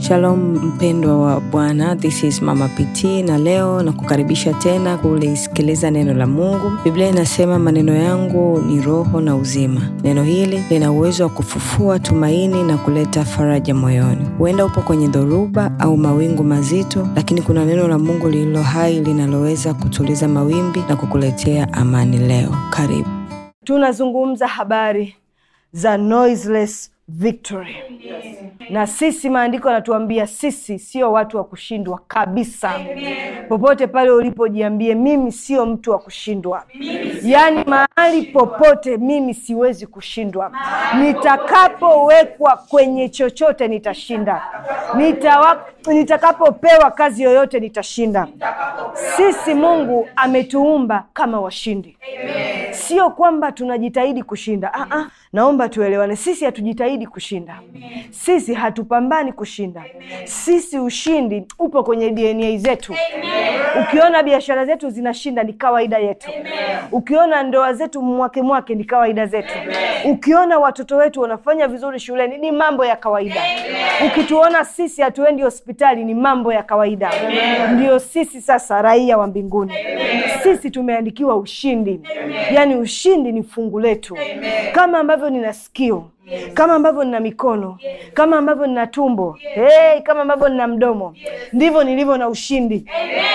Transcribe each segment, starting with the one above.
Shalom mpendwa wa Bwana, this is Mama PT na leo na kukaribisha tena kulisikiliza neno la Mungu. Biblia inasema maneno yangu ni roho na uzima. Neno hili lina uwezo wa kufufua tumaini na kuleta faraja moyoni. Huenda upo kwenye dhoruba au mawingu mazito, lakini kuna neno la Mungu lililo hai linaloweza kutuliza mawimbi na kukuletea amani leo. Karibu. tunazungumza habari za noiseless victory na sisi maandiko yanatuambia sisi sio watu wa kushindwa kabisa popote pale ulipojiambie mimi sio mtu wa kushindwa yaani mahali popote mimi siwezi kushindwa nitakapowekwa kwenye chochote nitashinda Nitawa, nitakapopewa kazi yoyote nitashinda sisi mungu ametuumba kama washindi sio kwamba tunajitahidi kushinda ah, ah, naomba tuelewane sisi hatujitahidi kushinda sisi hatupambani kushinda sisi ushindi upo kwenye dna zetu ukiona biashara zetu zinashinda ni kawaida yetu ukiona ndoa zetu mwake mwake ni kawaida zetu ukiona watoto wetu wanafanya vizuri shuleni ni mambo ya kawaida ukituona sisi hatuendi hospitali ni mambo ya kawaida ndio sisi sasa raia wa mbinguni sisi tumeandikiwa ushindi yaani ushindi ni fungu letu kama ambavyo nina sikio kama ambavyo nina mikono kama ambavyo nina tumbo hey, kama ambavyo nina mdomo ndivyo nilivyo na ushindi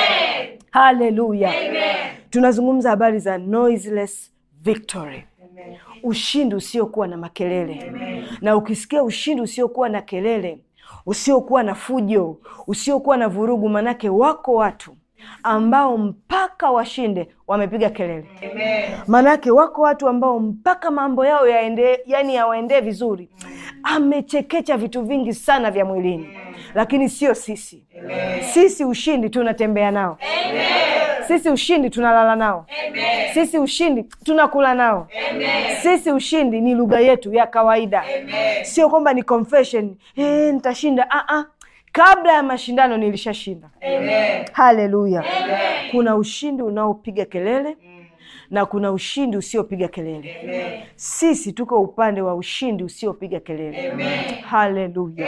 haleluya tunazungumza habari za noiseless victory ushindi usiokuwa na makelele na ukisikia ushindi usiokuwa na kelele usiokuwa na fujo usiokuwa na vurugu manake wako watu ambao mpaka washinde wamepiga kelele manake wako watu ambao mpaka mambo yao yaende, yani yawaendee vizuri amechekecha vitu vingi sana vya mwilini lakini sio sisi sisi ushindi tunatembea nao sisi ushindi tunalala nao sisi ushindi tunakula nao sisi ushindi ni lugha yetu ya kawaida sio kwamba ni confession hey, nitashinda ah, ah kabla ya mashindano nilishashinda haleluya kuna ushindi unaopiga kelele na kuna ushindi usiopiga kelele sisi tuko upande wa ushindi usiopiga kelele haleluya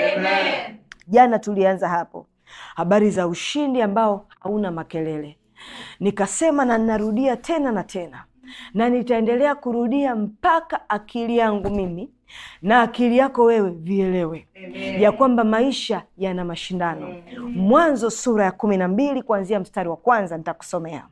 jana tulianza hapo habari za ushindi ambao hauna makelele nikasema na ninarudia tena na tena na nitaendelea kurudia mpaka akili yangu mimi na akili yako wewe vielewe Amen. ya kwamba maisha yana mashindano Amen. mwanzo sura ya kumi na mbili kuanzia mstari wa kwanza nitakusomea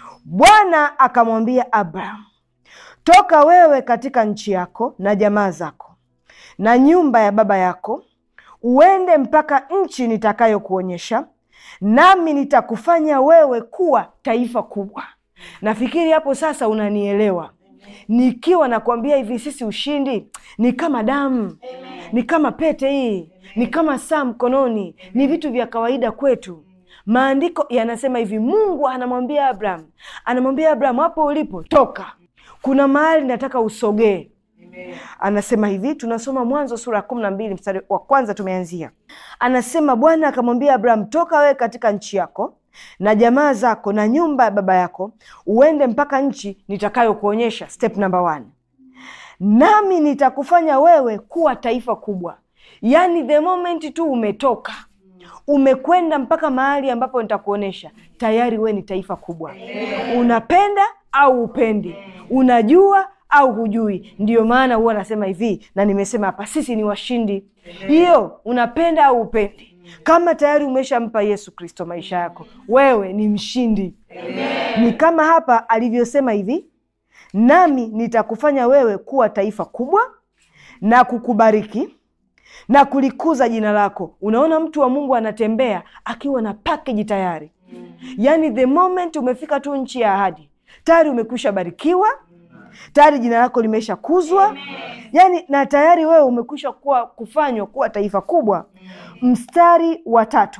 bwana akamwambia abraham toka wewe katika nchi yako na jamaa zako na nyumba ya baba yako uende mpaka nchi nitakayokuonyesha nami nitakufanya wewe kuwa taifa kubwa nafikiri hapo sasa unanielewa nikiwa nakwambia hivi sisi ushindi ni kama damu ni kama pete hii ni kama saa mkononi ni vitu vya kawaida kwetu maandiko yanasema hivi mungu anamwambia abraham anamwambia abraham hapo ulipo toka kuna mahali nataka usogee anasema hivi tunasoma mwanzo sura ya kumi na mbili mstari wa kwanza tumeanzia anasema bwana akamwambia abraham toka wewe katika nchi yako na jamaa zako na nyumba ya baba yako uende mpaka nchi nitakayokuonyesha step number one nami nitakufanya wewe kuwa taifa kubwa yaani the moment tu umetoka umekwenda mpaka mahali ambapo nitakuonyesha tayari we ni taifa kubwa unapenda au upendi unajua au hujui ndiyo maana huwa nasema hivi na nimesema hapa sisi ni washindi hiyo unapenda au upendi kama tayari umeshampa yesu kristo maisha yako wewe ni mshindi Amen. ni kama hapa alivyosema hivi nami nitakufanya wewe kuwa taifa kubwa na kukubariki na kulikuza jina lako unaona mtu wa mungu anatembea akiwa na pakeji tayari mm. yaani the moment umefika tu nchi ya ahadi tayari umekwisha barikiwa tayari jina lako limesha kuzwa yaani na tayari wewe umekwisha kuwa kufanywa kuwa taifa kubwa mstari wa tatu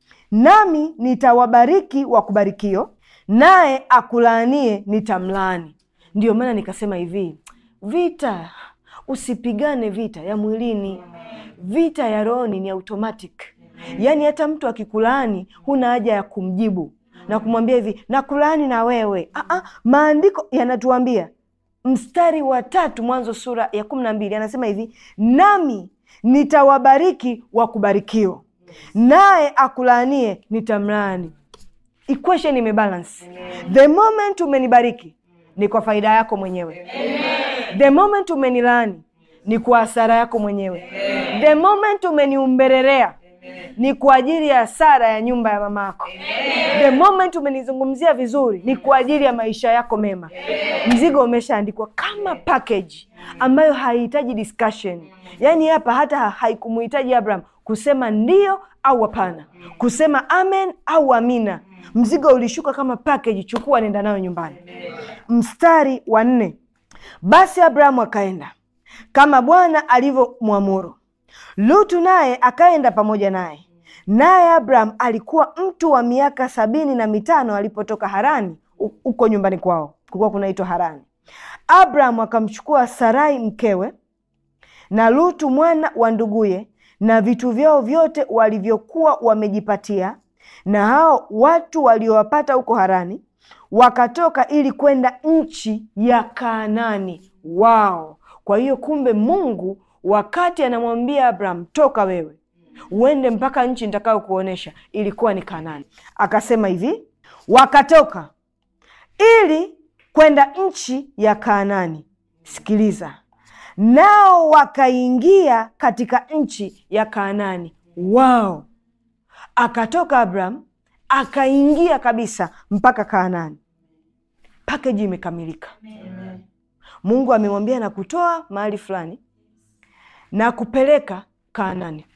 nami nitawabariki wakubarikio naye akulaanie nitamlaani ndio maana nikasema hivi vita usipigane vita ya mwilini vita ya rohoni ni automatic yaani hata mtu akikulaani huna haja ya kumjibu na kumwambia hivi nakulaani na wewe Aa, maandiko yanatuambia mstari wa tatu mwanzo sura ya kumi na mbili anasema hivi nami nitawabariki wakubarikio naye akulaanie nitamlaani. Equation imebalance. The moment umenibariki ni kwa faida yako mwenyewe. The moment umenilaani ni kwa hasara yako mwenyewe. The moment umeniumbererea ni kwa ajili ya hasara ya nyumba ya mama yako. The moment umenizungumzia vizuri ni kwa ajili ya maisha yako mema. Mzigo umeshaandikwa kama package ambayo haihitaji discussion. Yaani hapa hata haikumuhitaji Abraham kusema ndio au hapana, kusema amen au amina. Mzigo ulishuka kama package, chukua nenda nayo nyumbani. Mstari wa nne, basi Abrahamu akaenda kama Bwana alivyomwamuru. Lutu naye akaenda pamoja naye. Naye Abraham alikuwa mtu wa miaka sabini na mitano alipotoka Harani, huko nyumbani kwao kulikuwa kunaitwa Harani. Abraham akamchukua Sarai mkewe na Lutu mwana wa nduguye na vitu vyao vyote walivyokuwa wamejipatia, na hao watu waliowapata huko Harani wakatoka ili kwenda nchi ya Kaanani. Wao kwa hiyo kumbe, Mungu wakati anamwambia Abraham, toka wewe uende mpaka nchi nitakayo kuonyesha, ilikuwa ni Kaanani. Akasema hivi, wakatoka ili kwenda nchi ya Kaanani. Sikiliza, nao wakaingia katika nchi ya Kaanani. Wao akatoka Abraham akaingia kabisa mpaka Kaanani. Pakeji imekamilika. Mungu amemwambia na kutoa mahali fulani na kupeleka Kaanani.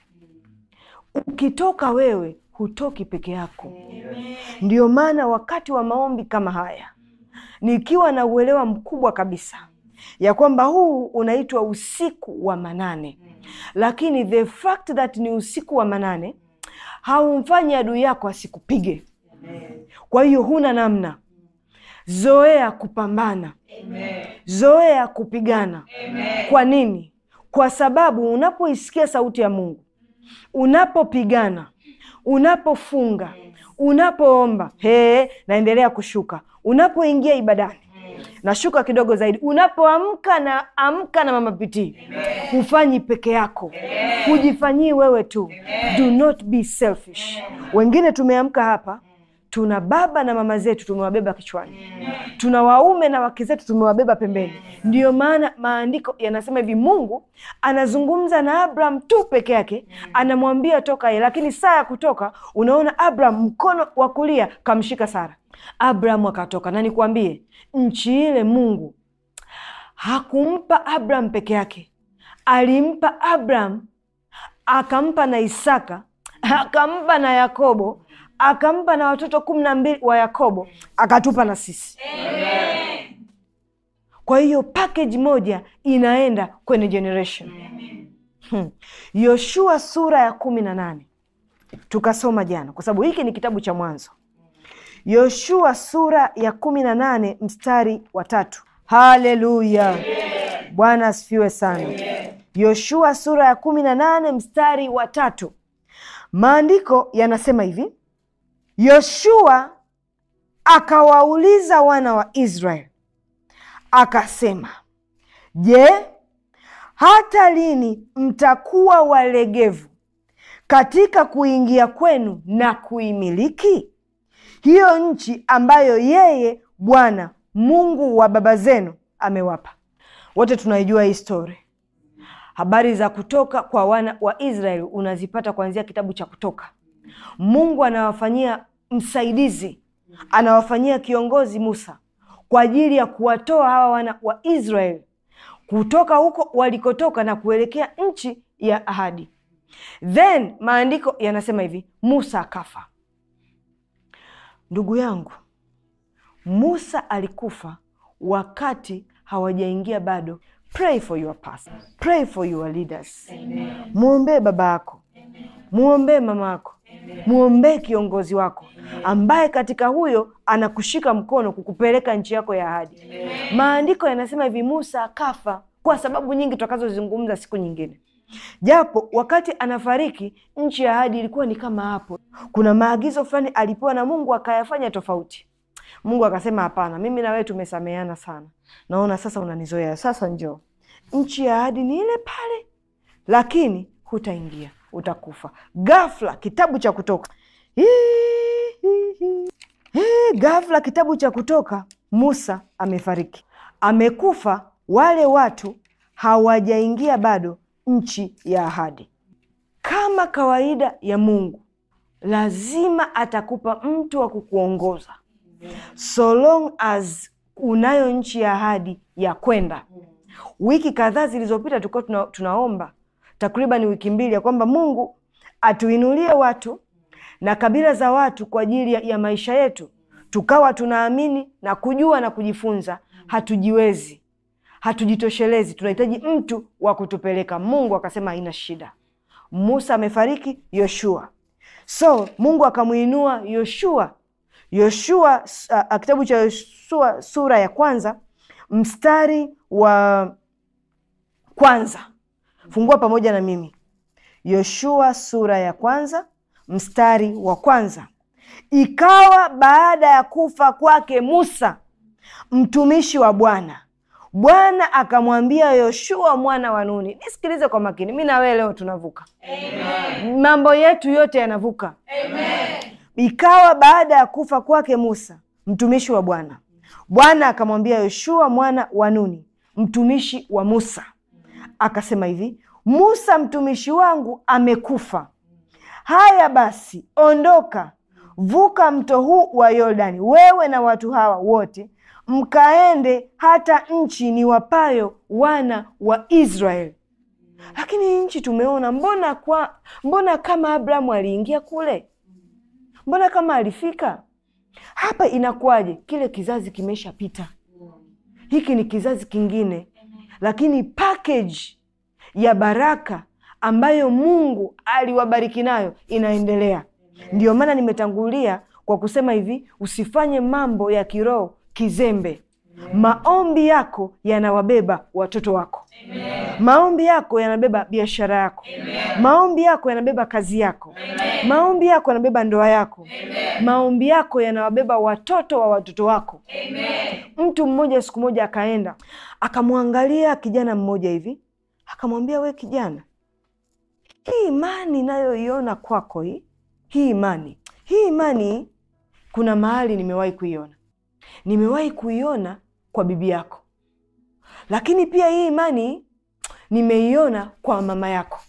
Ukitoka wewe hutoki peke yako. Ndio maana wakati wa maombi kama haya, nikiwa na uelewa mkubwa kabisa ya kwamba huu unaitwa usiku wa manane, lakini the fact that ni usiku wa manane haumfanyi adui yako asikupige. Kwa hiyo huna namna, zoea kupambana, zoea kupigana. Kwa nini? Kwa sababu unapoisikia sauti ya Mungu, unapopigana, unapofunga, unapoomba, he, naendelea kushuka, unapoingia ibadani nashuka kidogo zaidi, unapoamka na amka na mama pitii, hufanyi peke yako, hujifanyii wewe tu. Do not be selfish. Wengine tumeamka hapa tuna baba na mama zetu tumewabeba kichwani, tuna waume na wake zetu tumewabeba pembeni. Ndiyo maana maandiko yanasema hivi, Mungu anazungumza na Abraham tu peke yake, anamwambia toka ye, lakini saa ya kutoka, unaona Abraham mkono wa kulia kamshika Sara. Abraham akatoka, na nikwambie, nchi ile Mungu hakumpa Abraham peke yake, alimpa Abraham, akampa na Isaka, akampa na Yakobo akampa na watoto kumi na mbili wa Yakobo, akatupa na sisi Amen. Kwa hiyo package moja inaenda kwenye generation hmm. Yoshua sura ya kumi na nane tukasoma jana, kwa sababu hiki ni kitabu cha Mwanzo. Yoshua sura ya kumi na nane mstari wa tatu. Haleluya, Bwana asifiwe sana. Yoshua sura ya kumi na nane mstari wa tatu, maandiko yanasema hivi Yoshua akawauliza wana wa Israeli akasema, Je, hata lini mtakuwa walegevu katika kuingia kwenu na kuimiliki hiyo nchi ambayo yeye Bwana Mungu wa baba zenu amewapa? Wote tunaijua hii stori. Habari za kutoka kwa wana wa Israeli unazipata kuanzia kitabu cha Kutoka. Mungu anawafanyia msaidizi, anawafanyia kiongozi Musa kwa ajili ya kuwatoa hawa wana wa Israeli kutoka huko walikotoka na kuelekea nchi ya ahadi. Then maandiko yanasema hivi, Musa akafa. Ndugu yangu, Musa alikufa wakati hawajaingia bado. Pray for your pastor, pray for your leaders. Mwombee baba yako, mwombee mama yako mwombee kiongozi wako ambaye katika huyo anakushika mkono kukupeleka nchi yako ya ahadi. Maandiko yanasema hivi, Musa akafa kwa sababu nyingi tutakazozizungumza siku nyingine, japo wakati anafariki nchi ya ahadi ilikuwa ni kama hapo. Kuna maagizo fulani alipewa na Mungu akayafanya tofauti. Mungu akasema, hapana, mimi na wewe tumesameheana sana, naona sasa unanizoea, sasa njoo, nchi ya ahadi ni ile pale, lakini hutaingia utakufa. Ghafla kitabu cha Kutoka Hii, ghafla kitabu cha Kutoka, Musa amefariki, amekufa. Wale watu hawajaingia bado nchi ya ahadi. Kama kawaida ya Mungu, lazima atakupa mtu wa kukuongoza so long as unayo nchi ya ahadi ya kwenda. Wiki kadhaa zilizopita tulikuwa tuna, tunaomba takriban wiki mbili ya kwamba Mungu atuinulie watu na kabila za watu kwa ajili ya, ya maisha yetu, tukawa tunaamini na kujua na kujifunza. Hatujiwezi, hatujitoshelezi, tunahitaji mtu wa kutupeleka. Mungu akasema haina shida. Musa amefariki, Yoshua. So Mungu akamwinua Yoshua. Yoshua uh, kitabu cha Yoshua sura ya kwanza mstari wa kwanza. Fungua pamoja na mimi Yoshua sura ya kwanza mstari wa kwanza. Ikawa baada ya kufa kwake Musa mtumishi wa Bwana, Bwana akamwambia Yoshua mwana wa Nuni. Nisikilize kwa makini, mi na wewe leo tunavuka. Amen. Mambo yetu yote yanavuka. Amen. Ikawa baada ya kufa kwake Musa mtumishi wa Bwana, Bwana akamwambia Yoshua mwana wa Nuni mtumishi wa Musa, akasema hivi, Musa mtumishi wangu amekufa. Haya basi, ondoka, vuka mto huu wa Yordani, wewe na watu hawa wote, mkaende hata nchi niwapayo wana wa Israeli. Lakini hii nchi tumeona, mbona kwa mbona kama Abrahamu aliingia kule, mbona kama alifika hapa, inakuwaje? Kile kizazi kimeshapita, hiki ni kizazi kingine, lakini package ya baraka ambayo Mungu aliwabariki nayo inaendelea. Ndiyo maana nimetangulia kwa kusema hivi, usifanye mambo ya kiroho kizembe. Maombi yako yanawabeba watoto wako. Amen. Maombi yako yanabeba biashara yako. Amen. Maombi yako yanabeba kazi yako. Amen. Maombi yako yanabeba ndoa yako. Amen. Maombi yako yanawabeba watoto wa watoto wako. Amen. Mtu mmoja siku moja akaenda akamwangalia kijana mmoja hivi akamwambia, we kijana, hii imani inayoiona kwako hii hii imani hii imani, kuna mahali nimewahi kuiona, nimewahi kuiona kwa bibi yako, lakini pia hii imani nimeiona kwa mama yako.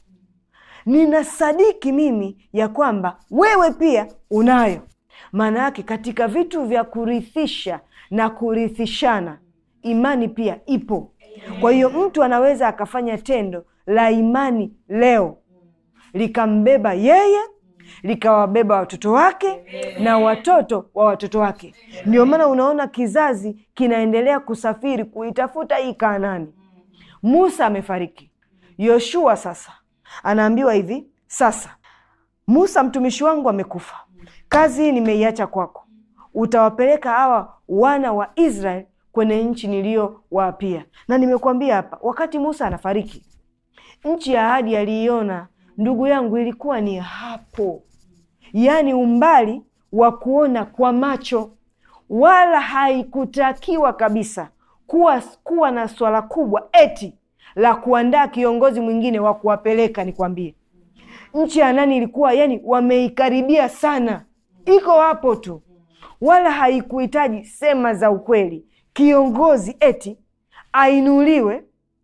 Ninasadiki mimi ya kwamba wewe pia unayo. Maana yake katika vitu vya kurithisha na kurithishana, imani pia ipo. Kwa hiyo mtu anaweza akafanya tendo la imani leo likambeba yeye likawabeba watoto wake na watoto wa watoto wake. Ndio maana unaona kizazi kinaendelea kusafiri kuitafuta hii Kanaani. Musa amefariki, Yoshua sasa anaambiwa hivi, sasa Musa mtumishi wangu amekufa, kazi hii nimeiacha kwako, utawapeleka hawa wana wa Israeli kwenye nchi niliyowaapia. Na nimekuambia hapa, wakati Musa anafariki, nchi ya ahadi aliiona ndugu yangu, ilikuwa ni hapo, yaani umbali wa kuona kwa macho, wala haikutakiwa kabisa kuwa kuwa na swala kubwa eti la kuandaa kiongozi mwingine wa kuwapeleka. Nikwambie, nchi ya nani ilikuwa yani, wameikaribia sana, iko hapo tu, wala haikuhitaji sema za ukweli, kiongozi eti ainuliwe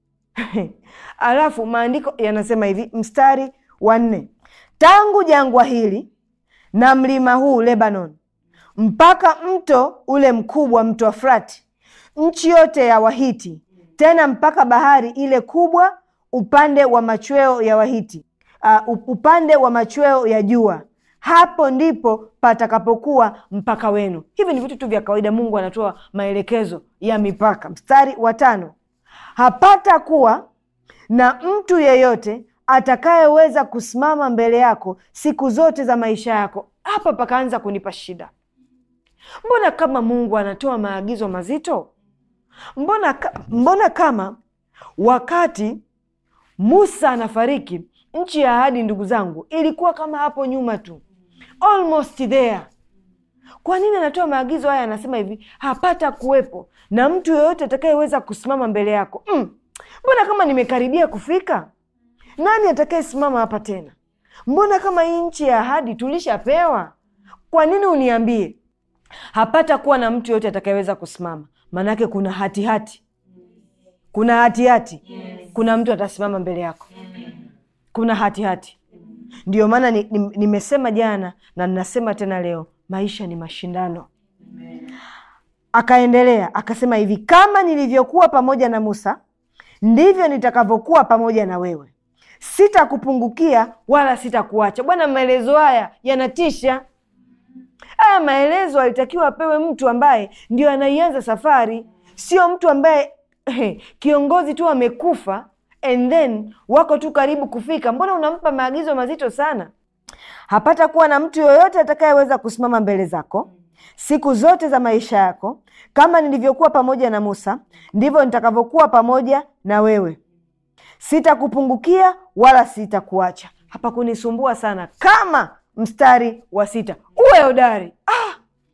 alafu maandiko yanasema hivi, mstari wa nne, tangu jangwa hili na mlima huu Lebanon mpaka mto ule mkubwa, mto Frati, nchi yote ya Wahiti, tena mpaka bahari ile kubwa upande wa machweo ya Wahiti, uh, upande wa machweo ya jua, hapo ndipo patakapokuwa mpaka wenu. Hivi ni vitu tu vya kawaida. Mungu anatoa maelekezo ya mipaka. Mstari wa tano, hapata kuwa na mtu yeyote atakayeweza kusimama mbele yako siku zote za maisha yako. Hapa pakaanza kunipa shida. Mbona kama Mungu anatoa maagizo mazito? Mbona, mbona kama wakati Musa anafariki, nchi ya ahadi, ndugu zangu, ilikuwa kama hapo nyuma tu, almost there. Kwa nini anatoa maagizo haya? Anasema hivi, hapata kuwepo na mtu yeyote atakayeweza kusimama mbele yako. Mm, mbona kama nimekaribia kufika? Nani atakayesimama hapa tena? mbona kama hii nchi ya ahadi tulishapewa kwa nini uniambie hapata kuwa na mtu yoyote atakayeweza kusimama maanake kuna hatihati hati. kuna hatihati hati. kuna mtu atasimama mbele yako kuna hatihati ndio maana nimesema ni, ni jana na ninasema tena leo maisha ni mashindano akaendelea akasema hivi kama nilivyokuwa pamoja na musa ndivyo nitakavyokuwa pamoja na wewe sitakupungukia wala sitakuacha bwana maelezo haya yanatisha haya maelezo alitakiwa apewe mtu ambaye ndio anaianza safari sio mtu ambaye eh, kiongozi tu amekufa and then wako tu karibu kufika mbona unampa maagizo mazito sana hapata kuwa na mtu yoyote atakayeweza kusimama mbele zako siku zote za maisha yako kama nilivyokuwa pamoja na musa ndivyo nitakavyokuwa pamoja na wewe sitakupungukia wala sitakuacha hapa kunisumbua sana kama mstari wa sita uwe hodari ah!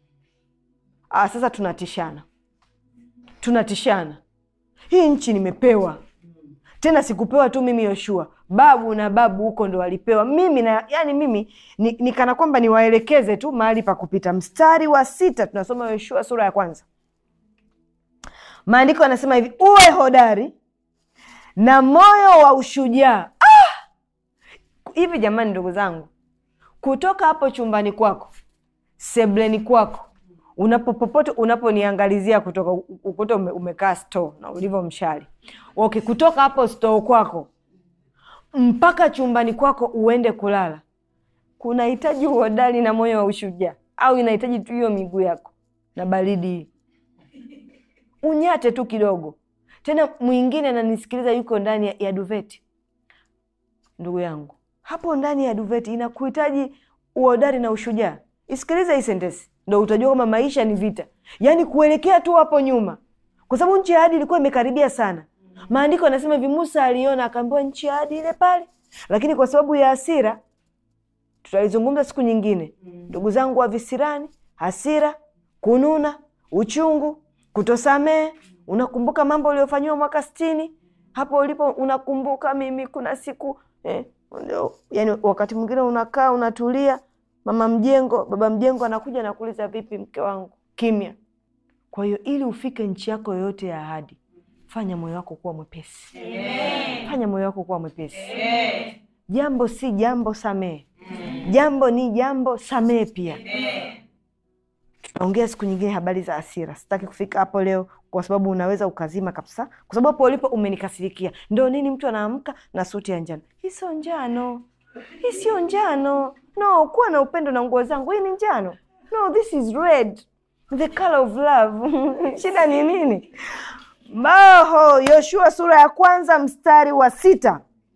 Ah, sasa tunatishana tunatishana hii nchi nimepewa tena sikupewa tu mimi yoshua babu na babu huko ndo walipewa mimi na yani mimi ni, ni kana kwamba niwaelekeze tu mahali pa kupita mstari wa sita tunasoma yoshua sura ya kwanza maandiko yanasema hivi uwe hodari na moyo wa ushujaa ah! hivi jamani ndugu zangu kutoka hapo chumbani kwako sebleni kwako unapopopote unaponiangalizia kutoka ukuta ume, umekaa store na ulivyo mshali okay kutoka hapo store kwako mpaka chumbani kwako uende kulala kunahitaji uhodari na moyo wa ushujaa au inahitaji tu hiyo miguu yako na baridi hii unyate tu kidogo tena mwingine ananisikiliza yuko ndani ya, ya duveti ndugu yangu hapo ndani ya duveti inakuhitaji uhodari na ushujaa isikilize hii sentesi ndo utajua kwamba maisha ni vita yaani kuelekea tu hapo nyuma kwa sababu nchi ya ahadi ilikuwa imekaribia sana maandiko anasema hivi musa aliona akaambiwa nchi ya ahadi ile pale lakini kwa sababu ya hasira tutalizungumza siku nyingine ndugu zangu wa visirani hasira kununa uchungu kutosamehe unakumbuka mambo uliofanyiwa mwaka sitini hapo ulipo unakumbuka mimi kuna siku eh, yani wakati mwingine unakaa unatulia mama mjengo baba mjengo anakuja nakuuliza vipi mke wangu kimya kwa hiyo ili ufike nchi yako yoyote ya ahadi fanya moyo wako kuwa mwepesi Amen. fanya moyo wako kuwa mwepesi Amen. jambo si jambo samehe jambo ni jambo samehe pia tutaongea siku nyingine habari za hasira sitaki kufika hapo leo kwa sababu unaweza ukazima kabisa kwa sababu hapo ulipo umenikasirikia ndo nini mtu anaamka na suti ya njano hii sio njano hii sio njano no kuwa na upendo na nguo zangu hii ni njano no this is red the color of love shida ni nini maho yoshua sura ya kwanza mstari wa sita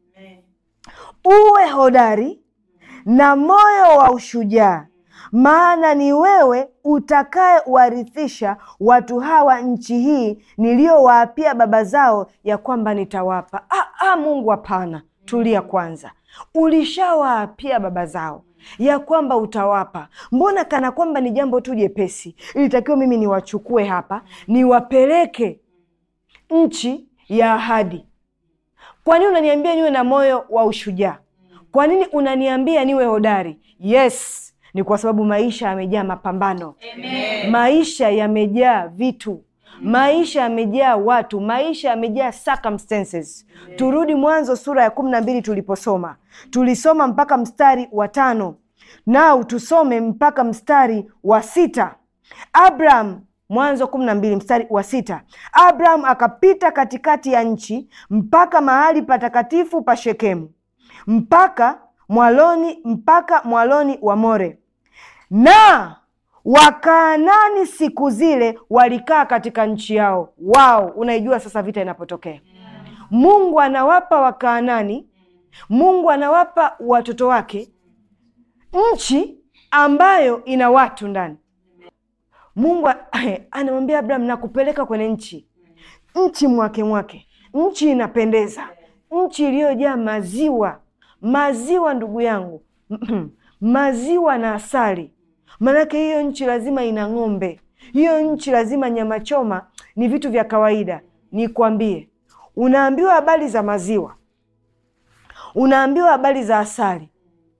uwe hodari na moyo wa ushujaa maana ni wewe utakaye warithisha watu hawa nchi hii niliyowaapia baba zao ya kwamba nitawapa ah, ah, mungu hapana tulia kwanza ulishawaapia baba zao ya kwamba utawapa mbona kana kwamba ni jambo tu jepesi ilitakiwa mimi niwachukue hapa niwapeleke nchi ya ahadi kwa nini unaniambia niwe na moyo wa ushujaa kwa nini unaniambia niwe hodari yes ni kwa sababu maisha yamejaa mapambano Amen. maisha yamejaa vitu maisha yamejaa watu maisha yamejaa circumstances Amen. turudi mwanzo sura ya kumi na mbili tuliposoma tulisoma mpaka mstari wa tano nao tusome mpaka mstari wa sita abraham mwanzo kumi na mbili mstari wa sita abraham akapita katikati ya nchi mpaka mahali patakatifu pa shekemu mpaka mwaloni mpaka mwaloni wa more na wakaanani siku zile walikaa katika nchi yao wao unaijua sasa vita inapotokea mungu anawapa wakaanani mungu anawapa watoto wake nchi ambayo ina watu ndani mungu anamwambia abraham nakupeleka kwenye nchi nchi mwake mwake nchi inapendeza nchi iliyojaa maziwa maziwa ndugu yangu maziwa na asali maanake hiyo nchi lazima ina ng'ombe hiyo nchi lazima nyama choma ni vitu vya kawaida nikwambie unaambiwa habari za maziwa unaambiwa habari za asali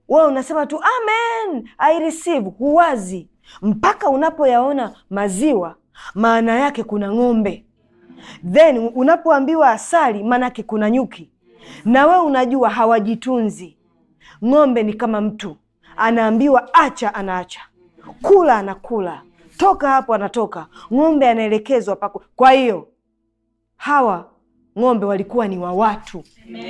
wewe unasema tu amen I receive, huwazi mpaka unapoyaona maziwa, maana yake kuna ng'ombe, then unapoambiwa asali, maanake kuna nyuki, na wewe unajua hawajitunzi. Ng'ombe ni kama mtu, anaambiwa acha, anaacha, kula, anakula, toka hapo, anatoka. Ng'ombe anaelekezwa pako. Kwa hiyo hawa ng'ombe walikuwa ni wa watu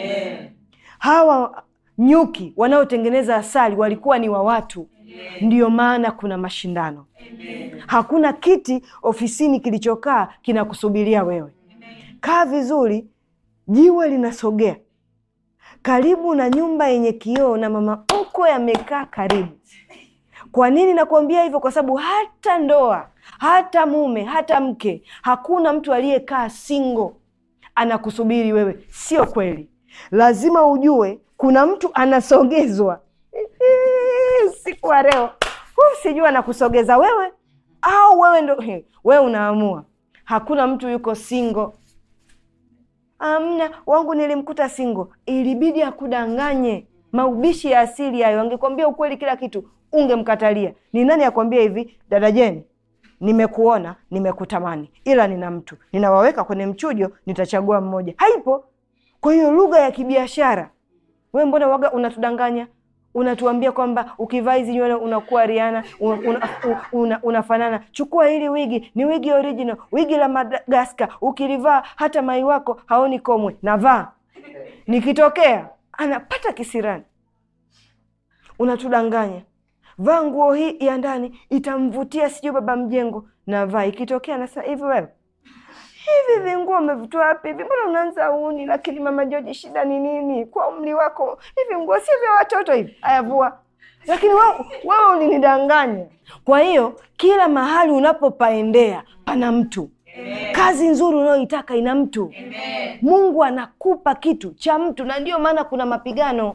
hawa nyuki wanaotengeneza asali walikuwa ni wa watu. Ndiyo maana kuna mashindano. Hakuna kiti ofisini kilichokaa kinakusubiria wewe. Kaa vizuri, jiwe linasogea karibu na nyumba yenye kioo na mama mkwe amekaa karibu. Kwa nini nakuambia hivyo? Kwa sababu hata ndoa, hata mume, hata mke, hakuna mtu aliyekaa singo anakusubiri wewe. Sio kweli. Lazima ujue kuna mtu anasogezwa usiku wa leo. Huu sijui anakusogeza wewe au wewe ndo he, wewe unaamua. Hakuna mtu yuko singo. Amna wangu nilimkuta singo, ilibidi akudanganye. Maubishi ya asili hayo, angekwambia ukweli kila kitu ungemkatalia. Ni nani akwambia hivi, dada Jeni, nimekuona nimekutamani, ila nina mtu ninawaweka kwenye mchujo, nitachagua mmoja. Haipo. Kwa hiyo lugha ya kibiashara, we mbona waga unatudanganya? Unatuambia kwamba ukivaa hizi nywele unakuwa Rihanna, una, una, una, unafanana. Chukua hili wigi, ni wigi original, wigi la Madagaskar. Ukilivaa hata mai wako haoni komwe. Navaa, nikitokea anapata kisirani. Unatudanganya. Vaa nguo hii ya ndani itamvutia sijui baba mjengo, navaa. Ikitokea nasa hivi, wewe hivi vinguo umevitoa wapi hivi? Mbona unaanza uni? Lakini mama Joji, shida ni nini? Kwa umri wako hivi nguo si vya watoto hivi? Ayavua. Lakini wewe ulinidanganya. Kwa hiyo kila mahali unapopaendea pana mtu. Kazi nzuri unayoitaka ina mtu. Amen. Mungu anakupa kitu cha mtu, na ndio maana kuna mapigano.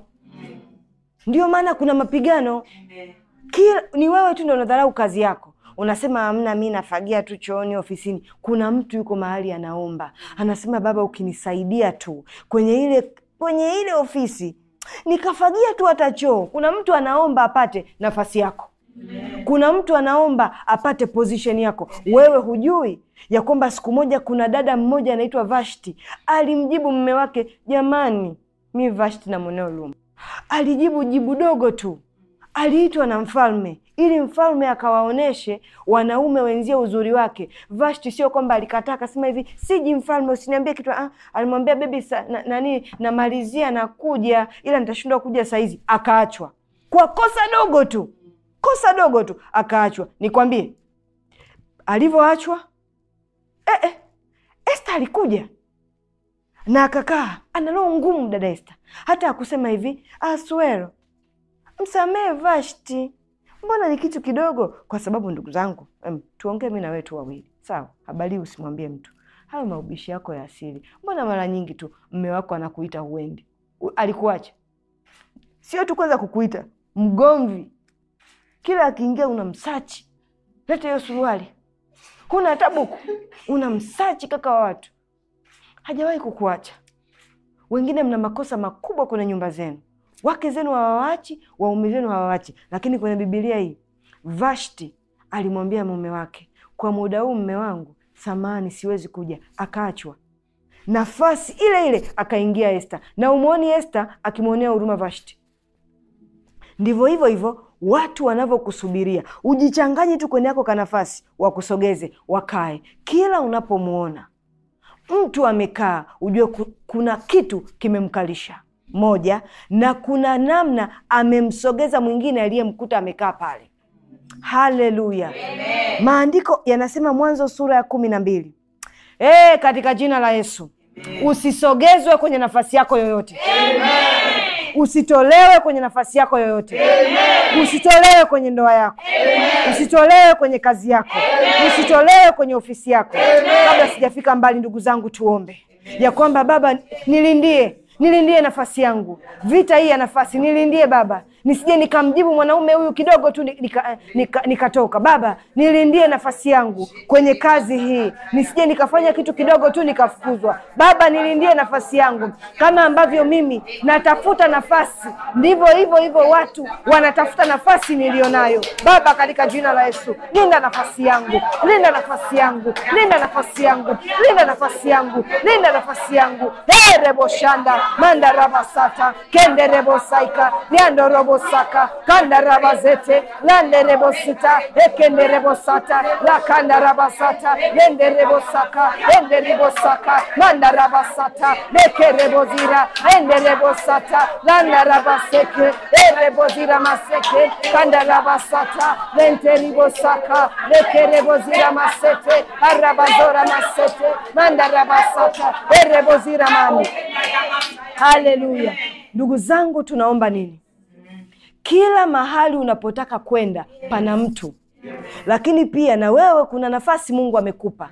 Ndio maana kuna mapigano. Amen. Kila ni wewe tu ndio unadharau kazi yako unasema amna, mi nafagia tu chooni ofisini. Kuna mtu yuko mahali anaomba, anasema Baba, ukinisaidia tu kwenye ile kwenye ile ofisi nikafagia tu hata choo. Kuna mtu anaomba apate nafasi yako. Kuna mtu anaomba apate position yako. Wewe hujui ya kwamba siku moja kuna dada mmoja anaitwa Vashti alimjibu mume wake, jamani, mi Vashti na mweneo Luma. Alijibu jibu dogo tu, aliitwa na mfalme ili mfalme akawaoneshe wanaume wenzie uzuri wake. Vashti sio kwamba alikataa akasema hivi, siji mfalme, usiniambie kitu. Ah, alimwambia bebi, na, nani namalizia nakuja, ila nitashindwa kuja saizi. Akaachwa kwa kosa dogo tu, kosa dogo tu akaachwa. Nikwambie alivyoachwa, eh, eh, Esta alikuja na akakaa, ana roho ngumu dada Esta, hata akusema hivi Aswero, msamehe Vashti mbona ni kitu kidogo. Kwa sababu ndugu zangu, tuongee mi na wewe tu wawili, sawa? Habari usimwambie mtu hayo maubishi yako ya asili. Mbona mara nyingi tu mme wako anakuita huendi? Alikuacha sio tu kwanza kukuita mgomvi, kila akiingia una msachi, leta hiyo suruali, huna tabuku, una msachi kaka wa watu. Hajawahi kukuacha. Wengine mna makosa makubwa kwenye nyumba zenu wake zenu hawawachi, waume zenu hawawachi. Lakini kwenye Bibilia hii Vashti alimwambia mume wake, kwa muda huu mme wangu, samani, siwezi kuja. Akaachwa. Nafasi ile ile akaingia Esta, na umwoni Esta akimwonea huruma Vashti. Ndivyo hivyo hivyo watu wanavyokusubiria ujichanganyi tu kwenye yako kanafasi, wakusogeze wakae. Kila unapomwona mtu amekaa, ujue kuna kitu kimemkalisha moja na kuna namna amemsogeza mwingine aliyemkuta amekaa pale. Haleluya! Maandiko yanasema Mwanzo sura ya kumi na mbili e, katika jina la Yesu Amen. Usisogezwe kwenye nafasi yako yoyote Amen. Usitolewe kwenye nafasi yako yoyote Amen. Usitolewe kwenye ndoa yako Amen. Usitolewe kwenye kazi yako Amen. Usitolewe kwenye ofisi yako Amen. Kabla sijafika mbali, ndugu zangu, tuombe ya kwamba Baba, nilindie nilindie nafasi yangu, vita hii ya nafasi nilindie Baba, nisije nikamjibu mwanaume huyu kidogo tu nikatoka nika, nika, nika Baba, nilindie nafasi yangu kwenye kazi hii, nisije nikafanya kitu kidogo tu nikafukuzwa. Baba, nilindie nafasi yangu, kama ambavyo mimi natafuta nafasi, ndivyo hivyo hivyo watu wanatafuta nafasi niliyonayo. Baba, katika jina la Yesu, linda nafasi yangu, linda nafasi yangu, linda nafasi yangu, linda nafasi yangu, linda nafasi yangu. Hey, rebo shanda manda rabasata kende rebo saika niando robo saka kanda rabazete lande rebo sita ekende rebo sata la kanda rabasata lende rebo saka ende rebo saka manda rabasata leke rebo zira ende rebo sata landa rabaseke e rebo zira maseke kanda rabasata lente rebo saka leke rebo zira masete arabazora masete manda rabasata e rebo zira mani Haleluya! Ndugu zangu, tunaomba nini? Kila mahali unapotaka kwenda pana mtu, lakini pia na wewe kuna nafasi Mungu amekupa.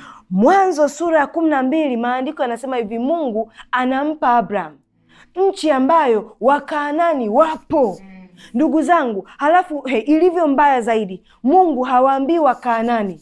Mwanzo sura ya kumi na mbili maandiko yanasema hivi, Mungu anampa Abraham nchi ambayo Wakaanani wapo. Ndugu zangu, halafu he, ilivyo mbaya zaidi, Mungu hawaambii Wakaanani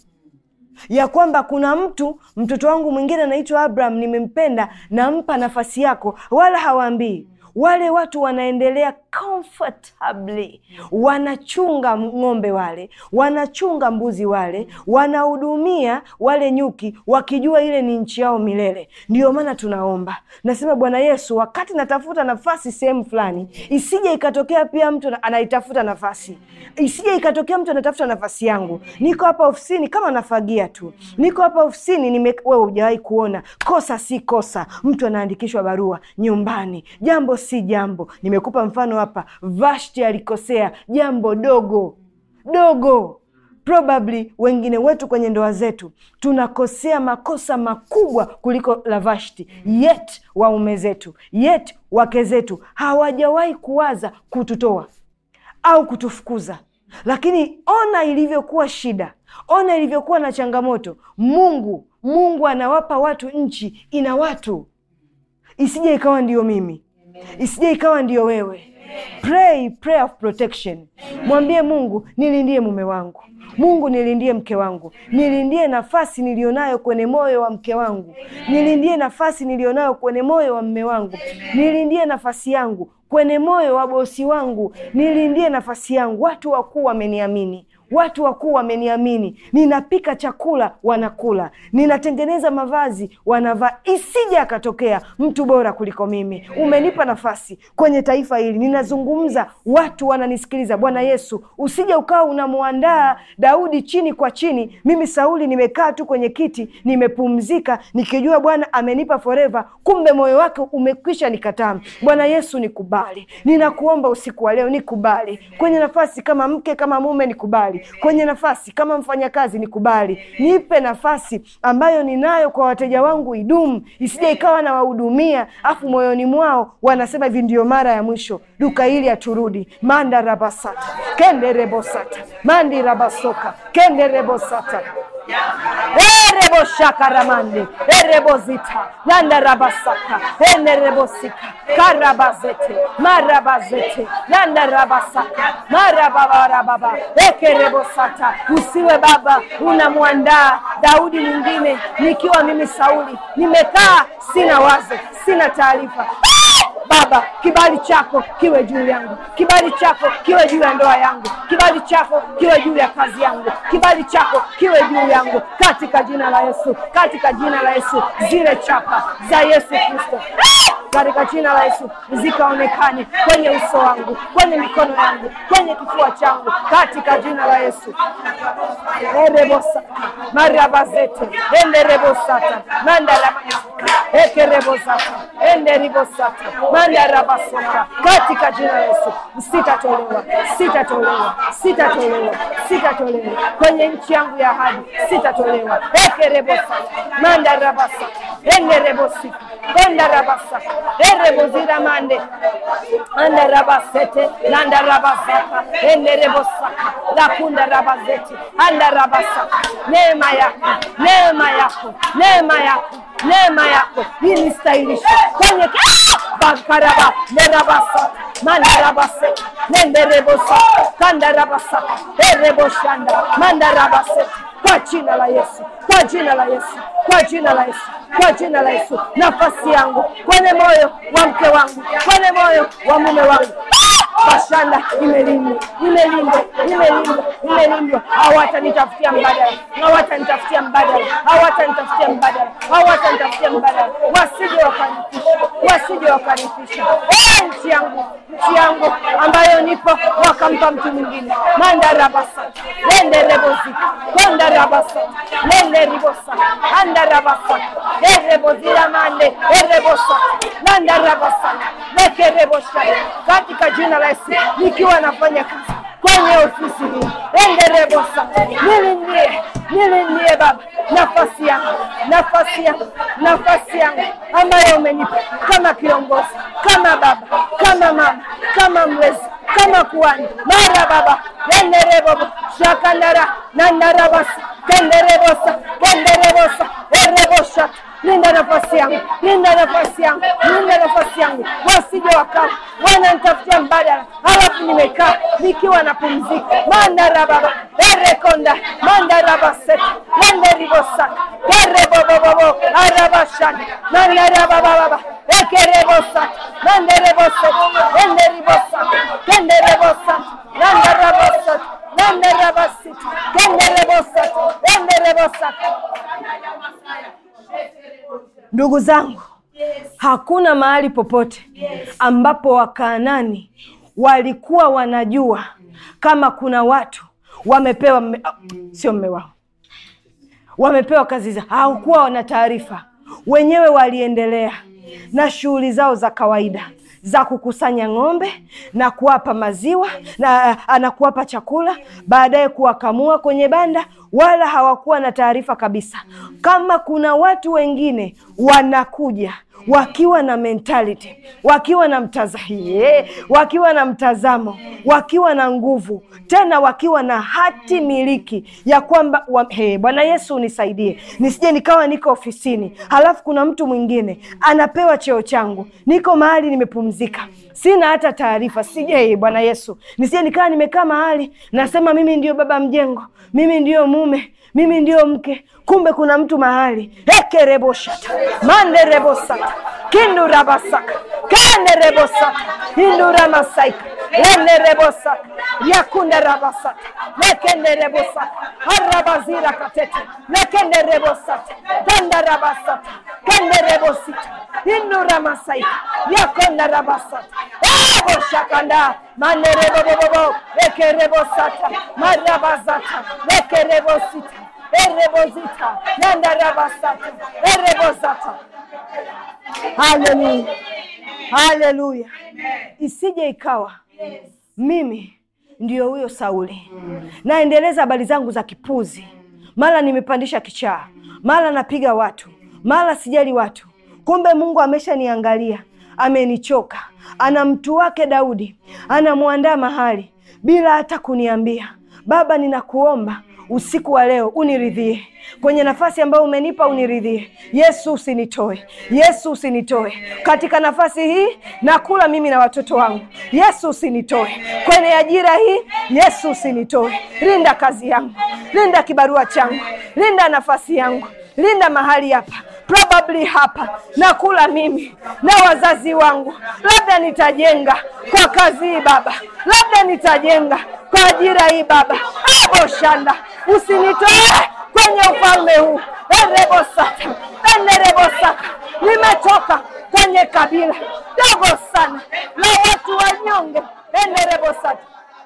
ya kwamba kuna mtu mtoto wangu mwingine anaitwa Abraham, nimempenda, nampa nafasi yako, wala hawaambii. Wale watu wanaendelea comfortably, wanachunga ng'ombe wale, wanachunga mbuzi wale, wanahudumia wale nyuki, wakijua ile ni nchi yao milele. Ndiyo maana tunaomba, nasema Bwana Yesu, wakati natafuta nafasi sehemu fulani, isije ikatokea pia mtu anaitafuta nafasi, isije ikatokea mtu anatafuta nafasi yangu. Niko hapa ofisini kama nafagia tu, niko hapa ofisini nime, wewe hujawahi kuona kosa si kosa, mtu anaandikishwa barua nyumbani, jambo si jambo. Nimekupa mfano hapa, Vashti alikosea jambo dogo dogo. Probably wengine wetu kwenye ndoa zetu tunakosea makosa makubwa kuliko la Vashti, yet waume zetu, yet wake zetu hawajawahi kuwaza kututoa au kutufukuza. Lakini ona ilivyokuwa shida, ona ilivyokuwa na changamoto. Mungu Mungu anawapa watu nchi, ina watu, isije ikawa ndiyo mimi isije ikawa ndiyo wewe. Pray prayer of protection. Mwambie Mungu, nilindie mume wangu, Mungu nilindie mke wangu, nilindie nafasi nilionayo kwenye moyo wa mke wangu, nilindie nafasi nilionayo kwenye moyo wa mme wangu, nilindie nafasi yangu kwenye moyo wa bosi wangu, nilindie nafasi yangu. Watu wakuu wameniamini watu wakuu wameniamini. Ninapika chakula wanakula, ninatengeneza mavazi wanavaa. Isije akatokea mtu bora kuliko mimi. Umenipa nafasi kwenye taifa hili, ninazungumza, watu wananisikiliza. Bwana Yesu, usije ukawa unamwandaa Daudi chini kwa chini. Mimi Sauli nimekaa tu kwenye kiti, nimepumzika nikijua Bwana amenipa forever, kumbe moyo wake umekwisha nikataa. Bwana Yesu, nikubali, ninakuomba usiku wa leo, nikubali kwenye nafasi kama mke, kama mume, nikubali kwenye nafasi kama mfanyakazi nikubali, nipe nafasi ambayo ninayo kwa wateja wangu idumu, isije ikawa na wahudumia afu moyoni mwao wanasema hivi, ndio mara ya mwisho duka hili haturudi. manda rabasata kende rebosata mandi rabasoka kende rebosata ereboshakaramande erebozita landarabasaka enerebosika karabazete marabazete landarabasaka marababarababa ekerebosata usiwe baba unamwandaa Daudi mwingine nikiwa mimi Sauli nimekaa sina wazo sina taarifa Baba, kibali chako kiwe juu yangu, kibali chako kiwe juu ya ndoa yangu, kibali chako kiwe juu ya kazi yangu, kibali chako kiwe juu yangu, katika jina la Yesu, katika jina la Yesu. Zile chapa za Yesu Kristo katika jina la Yesu zikaonekane kwenye uso wangu, kwenye mikono yangu, kwenye kifua changu, katika jina la Yesu. erebosata marabazete enderebosata mandarabasaka ekerebosata enderibosata mandarabasoka katika jina la Yesu. Sitatolewa, sitatolewa, sitatolewa, sitatolewa kwenye nchi yangu ya ahadi, sitatolewa. ekerebosata mandarabasaka enderebosika endarabasaka erebozira mande andarabasete landarabazaka enderebosaka lakundarabazete andarabasaka neema yako neema yako neema yako neema yako inistahilishe kwenye bakaraba nerabasa mandarabase nenderebosa kandarabasa ereboshanda mandarabase kwa jina la Yesu, kwa jina la Yesu, kwa jina la Yesu, kwa jina la Yesu, nafasi yangu kwenye moyo wa mke wangu, kwenye moyo wa mume wangu Bashanda imelindwa, imelindwa, imelindwa, imelindwa. Hawatanitafutia mbadala, hawatanitafutia mbadala, hawatanitafutia mbadala, hawatanitafutia mbadala, wasije wakanifisha, wasije wakanifisha. Eh, nchi yangu, nchi yangu ambayo nipo, wakampa mtu mwingine. Mandarabasa lende rebozika konda rabasa lende ribosa anda rabasa erebozira mande erebosa landa rabasa lekerebosha katika jina la Yesu, nikiwa nafanya kazi kwenye ofisi hii enderebosa, nilindie nilindie Baba nafasi yangu nafasi yangu nafasi yangu ambayo umenipa kama kiongozi, kama baba, kama mama, kama mlezi, kama kuhani mara Baba enderebobo shakandara nandarabasa kenderebosa kenderebosa erebosha linda nafasi yangu, linda nafasi yangu, linda nafasi yangu, wasije wakawa wananitafutia mbadala, halafu nimekaa nikiwa napumzika. mandarababa erekonda mandarabaseta lenderibosaka kerebobobobo arabashana mandarabababa ekerebosaka mandereboseta lenderibosaka kenderebosaka landarabasata landarabasita kenderebosata lenderebosaka Ndugu zangu, hakuna mahali popote ambapo Wakaanani walikuwa wanajua kama kuna watu wamepewa mme, sio mme wao, wamepewa kazi za, hawakuwa wana taarifa. Wenyewe waliendelea na shughuli zao za kawaida za kukusanya ng'ombe na kuwapa maziwa na anakuwapa chakula, baadaye kuwakamua kwenye banda, wala hawakuwa na taarifa kabisa kama kuna watu wengine wanakuja wakiwa na mentality, wakiwa na mtazahie, wakiwa na mtazamo, wakiwa na nguvu, tena wakiwa na hati miliki ya kwamba wa, hey, Bwana Yesu unisaidie nisije nikawa niko ofisini halafu kuna mtu mwingine anapewa cheo changu, niko mahali nimepumzika, sina hata taarifa, sije hey, Bwana Yesu nisije nikawa nimekaa mahali nasema mimi ndio baba mjengo, mimi ndio mume mimi ndio mke, kumbe kuna mtu mahali ekereboshata manderebosaka kindurabasaka kanderebosaka induramasaika lenerebosaka yakunderabasata lekenderebosaka arabazira katete lekenderebosata tandarabasata kenderebosita induramasaika yakondarabasata eboshakanda manerebobobobo ekerebosata marabazata lekerebosita erebozita yandarabasata erebozata haleluya haleluya isije ikawa mimi ndio huyo Sauli naendeleza habari zangu za kipuzi, mara nimepandisha kichaa, mara napiga watu, mara sijali watu. Kumbe Mungu ameshaniangalia, amenichoka. Ana mtu wake Daudi, anamwandaa mahali bila hata kuniambia. Baba, ninakuomba usiku wa leo uniridhie kwenye nafasi ambayo umenipa, uniridhie Yesu, usinitoe Yesu, usinitoe katika nafasi hii. Nakula mimi na watoto wangu, Yesu, usinitoe kwenye ajira hii, Yesu, usinitoe. Linda kazi yangu, linda kibarua changu, linda nafasi yangu, linda mahali hapa probably hapa nakula mimi na wazazi wangu, labda nitajenga kwa kazi hii Baba, labda nitajenga kwa ajira hii Baba. Aboshanda, usinitoe kwenye ufalme huu. erebosata enerebosaka, nimetoka kwenye kabila dogo sana la watu wanyonge. enerebosata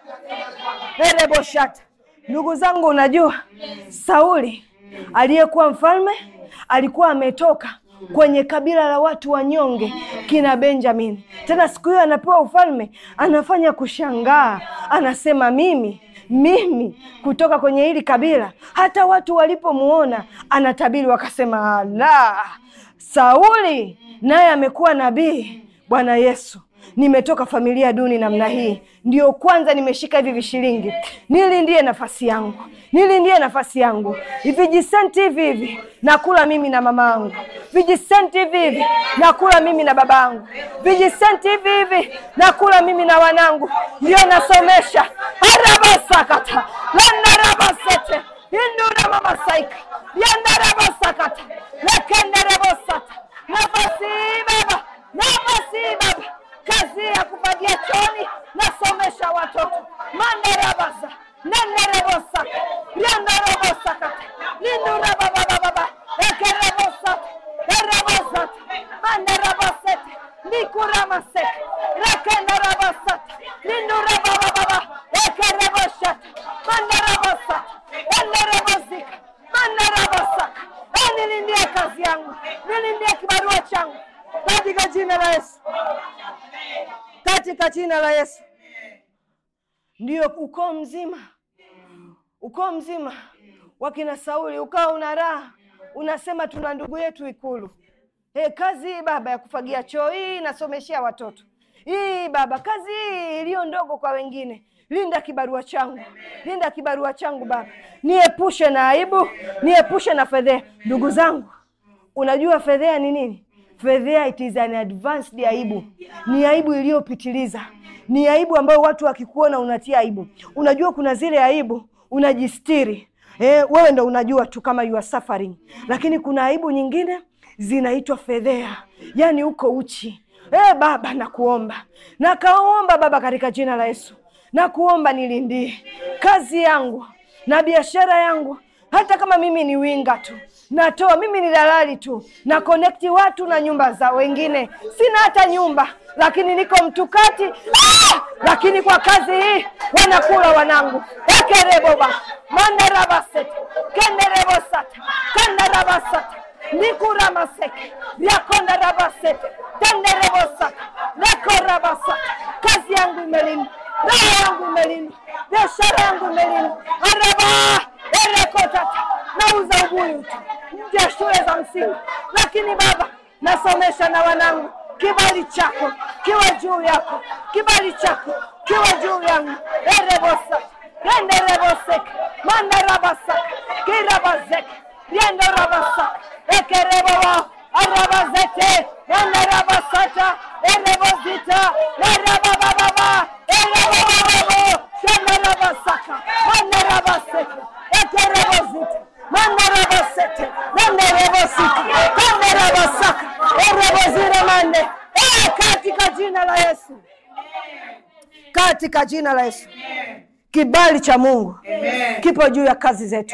ereboshata. Ndugu zangu, unajua Sauli aliyekuwa mfalme alikuwa ametoka kwenye kabila la watu wanyonge kina Benjamini. Tena siku hiyo anapewa ufalme, anafanya kushangaa, anasema mimi mimi kutoka kwenye hili kabila. Hata watu walipomuona anatabiri, wakasema la, Sauli naye amekuwa nabii. Bwana Yesu nimetoka familia duni namna hii, ndio kwanza nimeshika hivi vishilingi, nilindie nafasi yangu, nilindie nafasi yangu. Vijisenti hivi hivi nakula mimi na mama yangu, vijisenti hivi hivi nakula mimi na baba yangu, vijisenti hivi hivi nakula mimi na wanangu, ndio nasomesha. arabasakata landarabasete indura mamasaika yandarabasakata lekenderebosata nafasi hii baba, nafasi hii baba, kazi ya kufagia choni, nasomesha watoto mandarabasa nenderebosaka ryandarabosakata lindurababababa ekerebosata erebosata mandarabasete nikuramaseke rekendarabasata lindurababababa ekerebosata mandarabasata enderebosika mandarabasaka nilindie kazi yangu, nilindie kibarua changu katika jina la Yesu, katika jina la Yesu. Ndio ukoo mzima, ukoo mzima wakina Sauli ukawa una raha, unasema tuna ndugu yetu Ikulu. Hey, kazi hii baba ya kufagia choo hii nasomeshea watoto hii baba, kazi hii iliyo ndogo kwa wengine Linda kibarua changu, linda kibarua changu Baba, niepushe na aibu, niepushe na fedhea. Ndugu zangu, unajua fedhea ni nini? Fedhea it is an advanced aibu, ni aibu iliyopitiliza, ni aibu ambayo watu wakikuona unatia aibu. Unajua kuna zile aibu unajistiri, eh, wewe ndo unajua tu kama you are suffering, lakini kuna aibu nyingine zinaitwa fedhea, yaani uko uchi. Eh, Baba nakuomba, nakaomba Baba katika jina la Yesu na kuomba nilindie kazi yangu na biashara yangu, hata kama mimi ni winga tu, natoa mimi ni dalali tu, na connect watu na nyumba za wengine. Sina hata nyumba, lakini niko mtukati ah! lakini kwa kazi hii wanakula wanangu ekereboba mandarabasete kenderebosata kandarabasata nikuramaseke vyakondarabasete tenderebosaka nekorabasata kazi yangu imelindwa roho yangu imelindwa, biashara yangu imelindwa. araba erekotata nauza ubuyu tu nje ya shule za msingi, lakini Baba nasomesha na wanangu. Kibali chako kiwe juu yako, kibali chako kiwe juu yangu. erebosaka rendereboseke mandarabasaka kirabazeke riendorabasaka ekerebowa arabazete enderabasata erebozita erababababa erabababo shenderabasaka mandarabaseke ekerebozita mandarabasete nenderebosika kanderabasaka erebozire mande Eh, katika jina la Yesu, katika jina la Yesu, kibali cha Mungu kipo juu ya kazi zetu.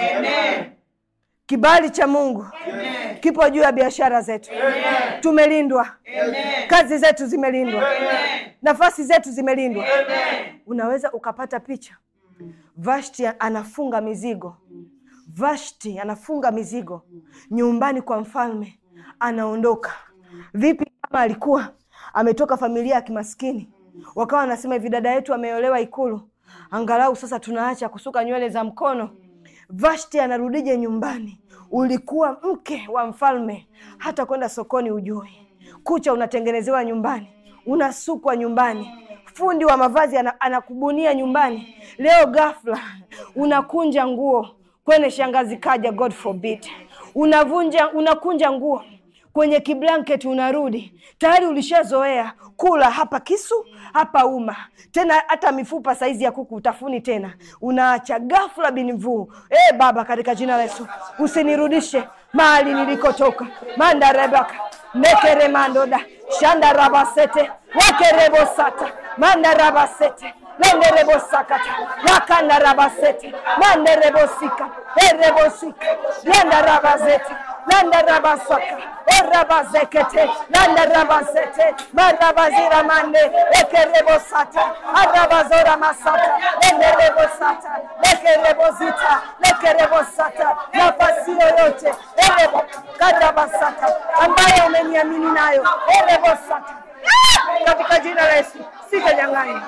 Kibali cha Mungu kipo juu ya biashara zetu. Tumelindwa, kazi zetu zimelindwa, nafasi zetu zimelindwa. Unaweza ukapata picha, Vashti anafunga mizigo, Vashti anafunga mizigo nyumbani kwa mfalme, anaondoka. Vipi kama alikuwa ametoka familia ya kimaskini, wakawa wanasema hivi, dada yetu ameolewa Ikulu, angalau sasa tunaacha kusuka nywele za mkono. Vashti anarudije nyumbani? Ulikuwa mke wa mfalme, hata kwenda sokoni ujui, kucha unatengenezewa nyumbani, unasukwa nyumbani, fundi wa mavazi ana, anakubunia nyumbani. Leo ghafla unakunja nguo kwenye shangazi kaja, God forbid, unavunja unakunja nguo kwenye kiblanketi unarudi tayari ulishazoea kula hapa kisu hapa uma tena hata mifupa saizi ya kuku utafuni tena unaacha ghafla binvuu e baba katika jina la yesu usinirudishe mahali nilikotoka mandarebaka nekeremandoda shandarabasete wakerebosata mandarabasete lenderebosakata lakandarabasete manderebosika erebosika lendarabazete landarabasaka orabazekete landarabazete marabazira mande ekerebosata arabazora masata lenderebosata lekerebozita lekerebosata nafasi yoyote erebo karabasata ambayo umeniamini nayo erebosata katika jina la Yesu sitanyang'anya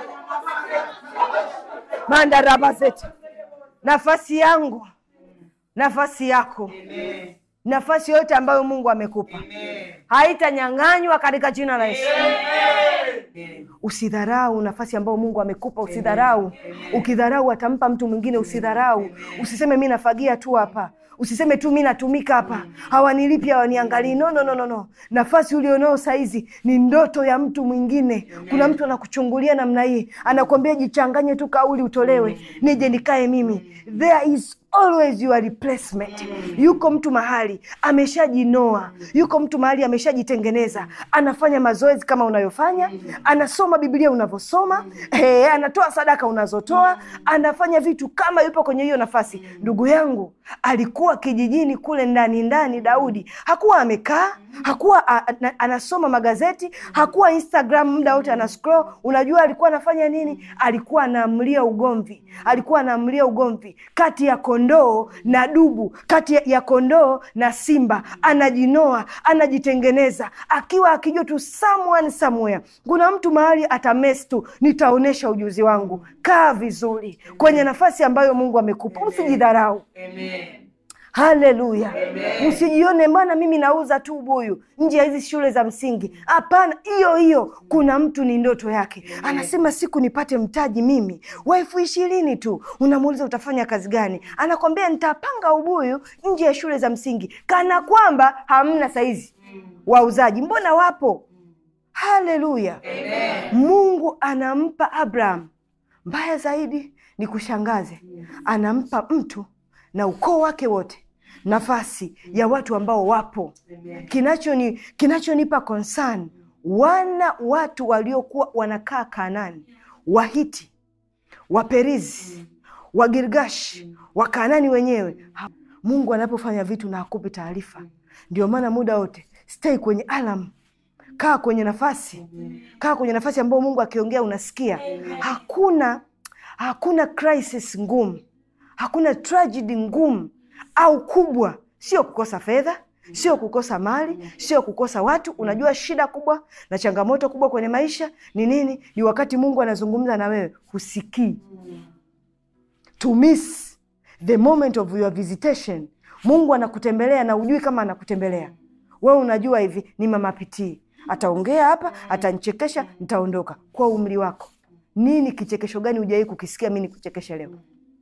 mandarabazete nafasi yangu nafasi yako nafasi yote ambayo Mungu amekupa haitanyang'anywa katika jina la Yesu. Usidharau nafasi ambayo Mungu amekupa, usidharau. Ukidharau atampa mtu mwingine, usidharau. Usiseme mi nafagia tu hapa, usiseme tu mi natumika hapa, hawanilipi hawaniangalii. No, no, no, no, no. Nafasi ulionao saizi ni ndoto ya mtu mwingine. Kuna mtu anakuchungulia namna hii, anakuambia jichanganye tu kauli utolewe, nije nikae mimi. There is always your replacement. Yuko mtu mahali ameshajinoa, yuko mtu mahali ameshajitengeneza, anafanya mazoezi kama unayofanya, anasoma Biblia unavyosoma, eh, anatoa sadaka unazotoa, anafanya vitu kama yupo kwenye hiyo nafasi. Ndugu yangu alikuwa kijijini kule ndani ndani, Daudi hakuwa amekaa, hakuwa a, a, anasoma magazeti, hakuwa Instagram muda wote ana scroll. Unajua alikuwa anafanya nini? Alikuwa anaamlia ugomvi, alikuwa anaamlia ugomvi kati ya kondoo na dubu, kati ya- ya kondoo na simba. Anajinoa, anajitengeneza, akiwa akijua tu someone somewhere, kuna mtu mahali atames tu, nitaonyesha ujuzi wangu. Kaa vizuri kwenye nafasi ambayo Mungu amekupa, usijidharau. Haleluya! Msijione bwana, mimi nauza tu ubuyu nje ya hizi shule za msingi. Hapana, hiyo hiyo, kuna mtu ni ndoto yake, anasema siku nipate mtaji mimi wa elfu ishirini tu. Unamuuliza utafanya kazi gani? Anakwambia nitapanga ubuyu nje ya shule za msingi, kana kwamba hamna saizi wauzaji. Mbona wapo? Haleluya! Mungu anampa Abraham, mbaya zaidi ni kushangaze, anampa mtu na ukoo wake wote nafasi ya watu ambao wapo. Kinachoni kinachonipa concern, wana watu waliokuwa wanakaa Kanani, Wahiti, Waperizi, Wagirgashi, Wakanani wenyewe. Ha- Mungu anapofanya vitu na hakupi taarifa. Ndio maana muda wote stay kwenye alam, kaa kwenye nafasi, kaa kwenye nafasi ambayo Mungu akiongea unasikia. Hakuna hakuna crisis ngumu hakuna tragedy ngumu au kubwa, sio kukosa fedha, sio kukosa mali, sio kukosa watu. Unajua shida kubwa na changamoto kubwa kwenye maisha ni nini? Ni wakati Mungu anazungumza na wewe husikii, to miss the moment of your visitation. Mungu anakutembelea na ujui kama anakutembelea wewe. Unajua hivi ni mama pitii, ataongea hapa, atanichekesha, nitaondoka. Kwa umri wako, nini kichekesho gani hujawahi kukisikia mi nikuchekeshe leo?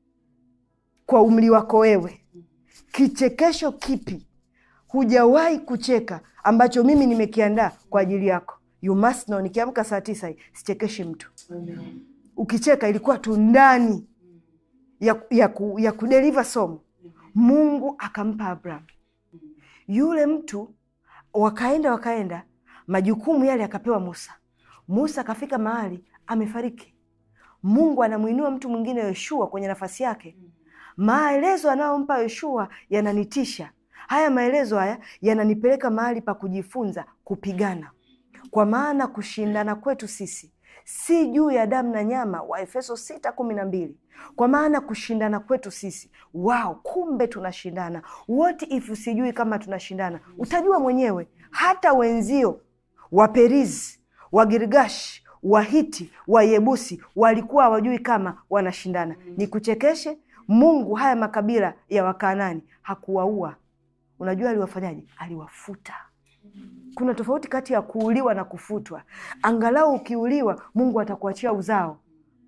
kwa umri wako wewe, kichekesho kipi hujawahi kucheka ambacho mimi nimekiandaa kwa ajili yako? You must know, nikiamka saa tisa hii sichekeshi mtu. Ukicheka ilikuwa tu ndani ya, ya, ku, ya kudeliva somo. Mungu akampa Abraham yule mtu, wakaenda wakaenda, majukumu yale akapewa Musa. Musa akafika mahali amefariki. Mungu anamwinua mtu mwingine Yoshua kwenye nafasi yake. Maelezo anayompa Yoshua yananitisha. Haya maelezo haya yananipeleka mahali pa kujifunza kupigana, kwa maana kushindana kwetu sisi si juu ya damu na nyama, wa Efeso sita kumi na mbili. Kwa maana kushindana kwetu sisi, wao, kumbe tunashindana. What if usijui kama tunashindana? Utajua mwenyewe. Hata wenzio Waperizi, Wagirgashi, Wahiti, Wayebusi walikuwa hawajui kama wanashindana. Nikuchekeshe, Mungu haya makabila ya Wakanani hakuwaua. Unajua aliwafanyaje? Aliwafuta. Kuna tofauti kati ya kuuliwa na kufutwa. Angalau ukiuliwa, Mungu atakuachia uzao.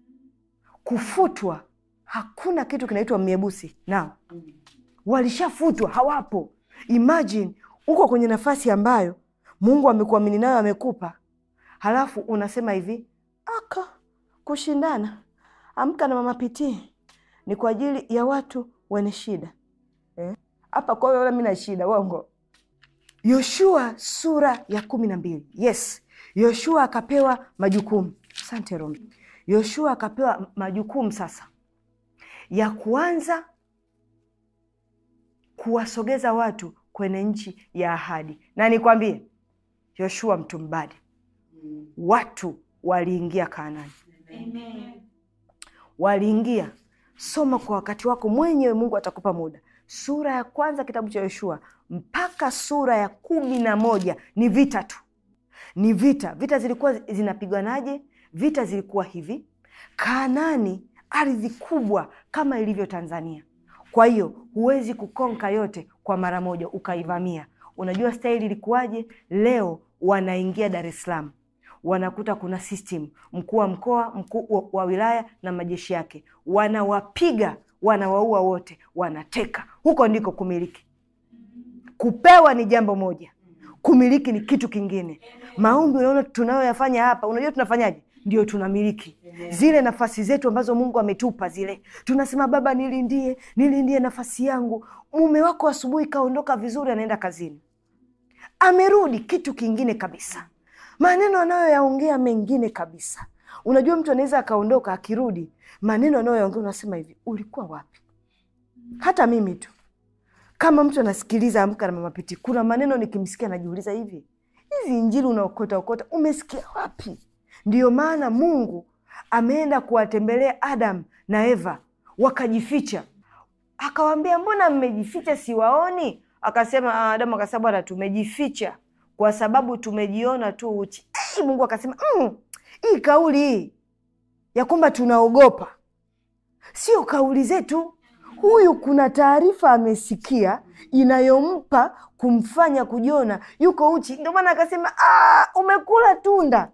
Kufutwa, hakuna kitu kinaitwa miebusi nao, walishafutwa, hawapo. Imagine uko kwenye nafasi ambayo Mungu amekuamini nayo, amekupa, halafu unasema hivi aka kushindana, amka na mama pitii ni kwa ajili ya watu wenye shida hapa. Kwa hiyo mi na shida uongo. Yoshua sura ya kumi na mbili. Yes, Yoshua akapewa majukumu. Asante Romi. Yoshua akapewa majukumu sasa ya kuanza kuwasogeza watu kwenye nchi ya ahadi, na nikwambie, Yoshua mtu mbadi, watu waliingia Kanaani, waliingia. Soma kwa wakati wako mwenyewe, Mungu atakupa muda. Sura ya kwanza kitabu cha Yoshua mpaka sura ya kumi na moja ni vita tu, ni vita. Vita zilikuwa zinapiganaje? Vita zilikuwa hivi: Kanaani ardhi kubwa kama ilivyo Tanzania. Kwa hiyo huwezi kukonka yote kwa mara moja ukaivamia. Unajua staili ilikuwaje? Leo wanaingia Dar es Salaam, wanakuta kuna system, mkuu wa mkoa, mkuu wa- wa wilaya na majeshi yake, wanawapiga, wanawaua wote, wanateka. Huko ndiko kumiliki. Kupewa ni jambo moja, kumiliki ni kitu kingine. Maombi unaona tunayoyafanya hapa, unajua tunafanyaje? Ndio tunamiliki zile nafasi zetu ambazo Mungu ametupa zile. Tunasema Baba, nilindie, nilindie nafasi yangu. Mume wako asubuhi kaondoka vizuri, anaenda kazini, amerudi, kitu kingine kabisa, maneno anayoyaongea mengine kabisa. Unajua mtu anaweza akaondoka, akirudi, maneno anayoyaongea unasema hivi, ulikuwa wapi? Hata mimi tu kama mtu anasikiliza Amka na Mama Piti, kuna maneno nikimsikia najiuliza, hivi hizi injili unaokota okota umesikia wapi? Ndiyo maana Mungu ameenda kuwatembelea Adam na Eva, wakajificha. Akawaambia, mbona mmejificha, siwaoni? Akasema ah, Adamu akasema, bwana, tumejificha kwa sababu tumejiona tu uchi. Ai, Mungu akasema mm, hii kauli hii ya kwamba tunaogopa sio kauli zetu. Huyu kuna taarifa amesikia inayompa kumfanya kujiona yuko uchi, ndio maana akasema "Ah, umekula tunda.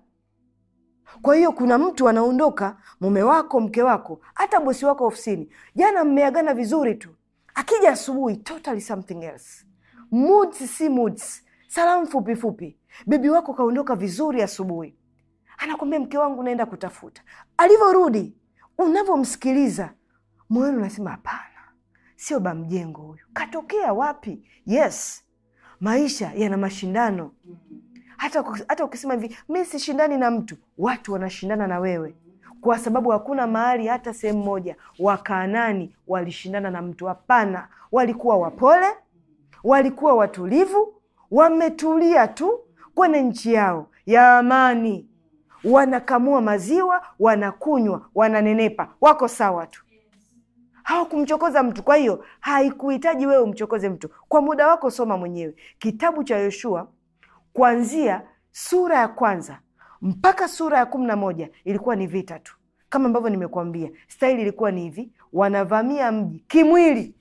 Kwa hiyo kuna mtu anaondoka, mume wako, mke wako, hata bosi wako ofisini, jana mmeagana vizuri tu, akija asubuhi totally something else, moods si moods, salamu fupi fupi, bebi wako kaondoka vizuri asubuhi, anakwambia mke wangu naenda kutafuta. Alivyorudi, unavyomsikiliza moyoni unasema hapana, sio bamjengo huyu, katokea wapi? Yes, maisha yana mashindano. Hata, hata ukisema hivi mi sishindani na mtu, watu wanashindana na wewe, kwa sababu hakuna mahali hata sehemu moja Wakaanani walishindana na mtu. Hapana, walikuwa wapole, walikuwa watulivu, wametulia tu kwenye nchi yao ya amani, wanakamua maziwa, wanakunywa, wananenepa, wako sawa tu hawakumchokoza mtu. Kwa hiyo haikuhitaji wewe umchokoze mtu. Kwa muda wako soma mwenyewe kitabu cha Yoshua kuanzia sura ya kwanza mpaka sura ya kumi na moja ilikuwa ni vita tu, kama ambavyo nimekuambia. Staili ilikuwa ni hivi: wanavamia mji kimwili,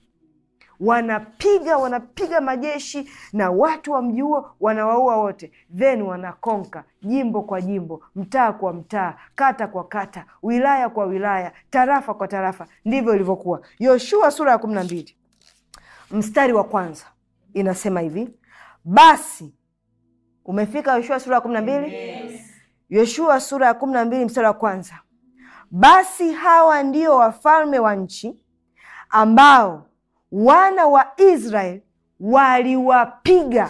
wanapiga wanapiga majeshi na watu wa mji huo wanawaua wote, then wanakonka jimbo kwa jimbo, mtaa kwa mtaa, kata kwa kata, wilaya kwa wilaya, tarafa kwa tarafa. Ndivyo ilivyokuwa. Yoshua sura ya kumi na mbili mstari wa kwanza inasema hivi, basi umefika Yoshua sura ya kumi na mbili Yoshua sura ya kumi na mbili mstari wa kwanza basi hawa ndio wafalme wa nchi ambao wana wa Israeli waliwapiga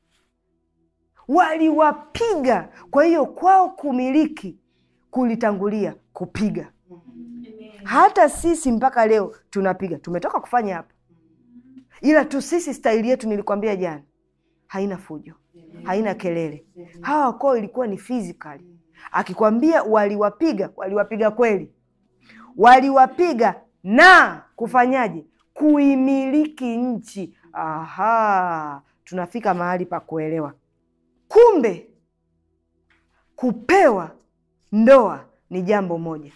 waliwapiga. Kwa hiyo kwao kumiliki kulitangulia kupiga. Hata sisi mpaka leo tunapiga, tumetoka kufanya hapa, ila tu sisi staili yetu, nilikwambia jana, haina fujo, haina kelele. Hawa kwao ilikuwa ni physically. Akikwambia waliwapiga, waliwapiga kweli, waliwapiga na kufanyaje? Kuimiliki nchi. Aha, tunafika mahali pa kuelewa. Kumbe kupewa ndoa ni jambo moja,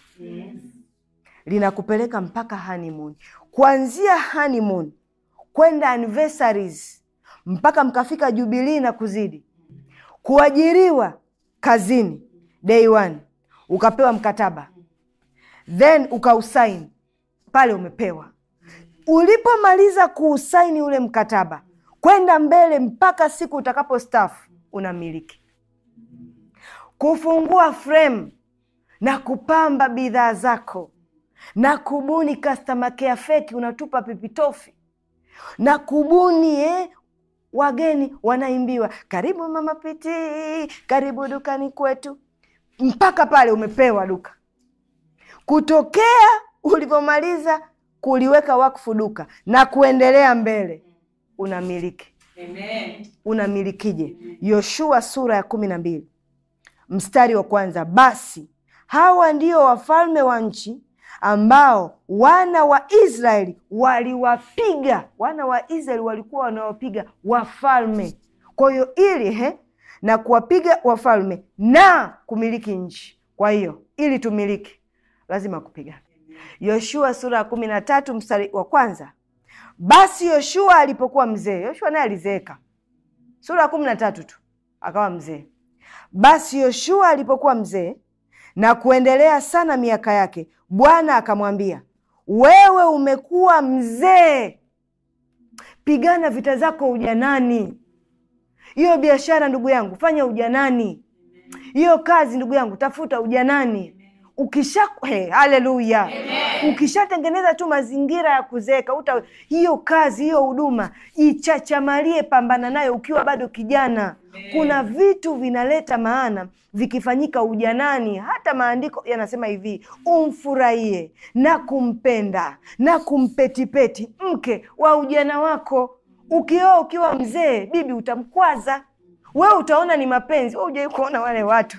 linakupeleka mpaka honeymoon, kuanzia honeymoon kwenda anniversaries mpaka mkafika jubilii na kuzidi, kuajiriwa kazini day one, ukapewa mkataba then ukausaini pale, umepewa. Ulipomaliza kuusaini ule mkataba, kwenda mbele mpaka siku utakapo stafu, unamiliki. Kufungua frame na kupamba bidhaa zako na kubuni customer care feki, unatupa pipitofi na kubuni eh, wageni wanaimbiwa karibu Mama Piti, karibu dukani kwetu, mpaka pale umepewa duka. Kutokea ulivyomaliza kuliweka wakfu duka na kuendelea mbele, unamiliki. Unamilikije? Yoshua sura ya kumi na mbili mstari wa kwanza basi hawa ndio wafalme wa nchi ambao wana wa Israeli waliwapiga. Wana wa Israeli walikuwa wanawapiga wafalme. Kwa hiyo ili he, na kuwapiga wafalme na kumiliki nchi. Kwa hiyo ili tumiliki lazima kupigana. Yoshua sura ya kumi na tatu mstari wa kwanza basi Yoshua alipokuwa mzee, Yoshua naye alizeeka, sura ya kumi na tatu tu akawa mzee. basi Yoshua alipokuwa mzee na kuendelea sana miaka yake, Bwana akamwambia, wewe umekuwa mzee, pigana vita zako ujanani. Hiyo biashara ndugu yangu, fanya ujanani. Hiyo kazi ndugu yangu, tafuta ujanani. Ukisha hey, haleluya! Ukishatengeneza tu mazingira ya kuzeeka, uta hiyo kazi hiyo huduma ichachamalie, pambana nayo ukiwa bado kijana. Kuna vitu vinaleta maana vikifanyika ujanani. Hata maandiko yanasema hivi, umfurahie na kumpenda na kumpetipeti mke wa ujana wako. Ukioa ukiwa mzee, bibi utamkwaza wewe, utaona ni mapenzi. We ujawai kuona wale watu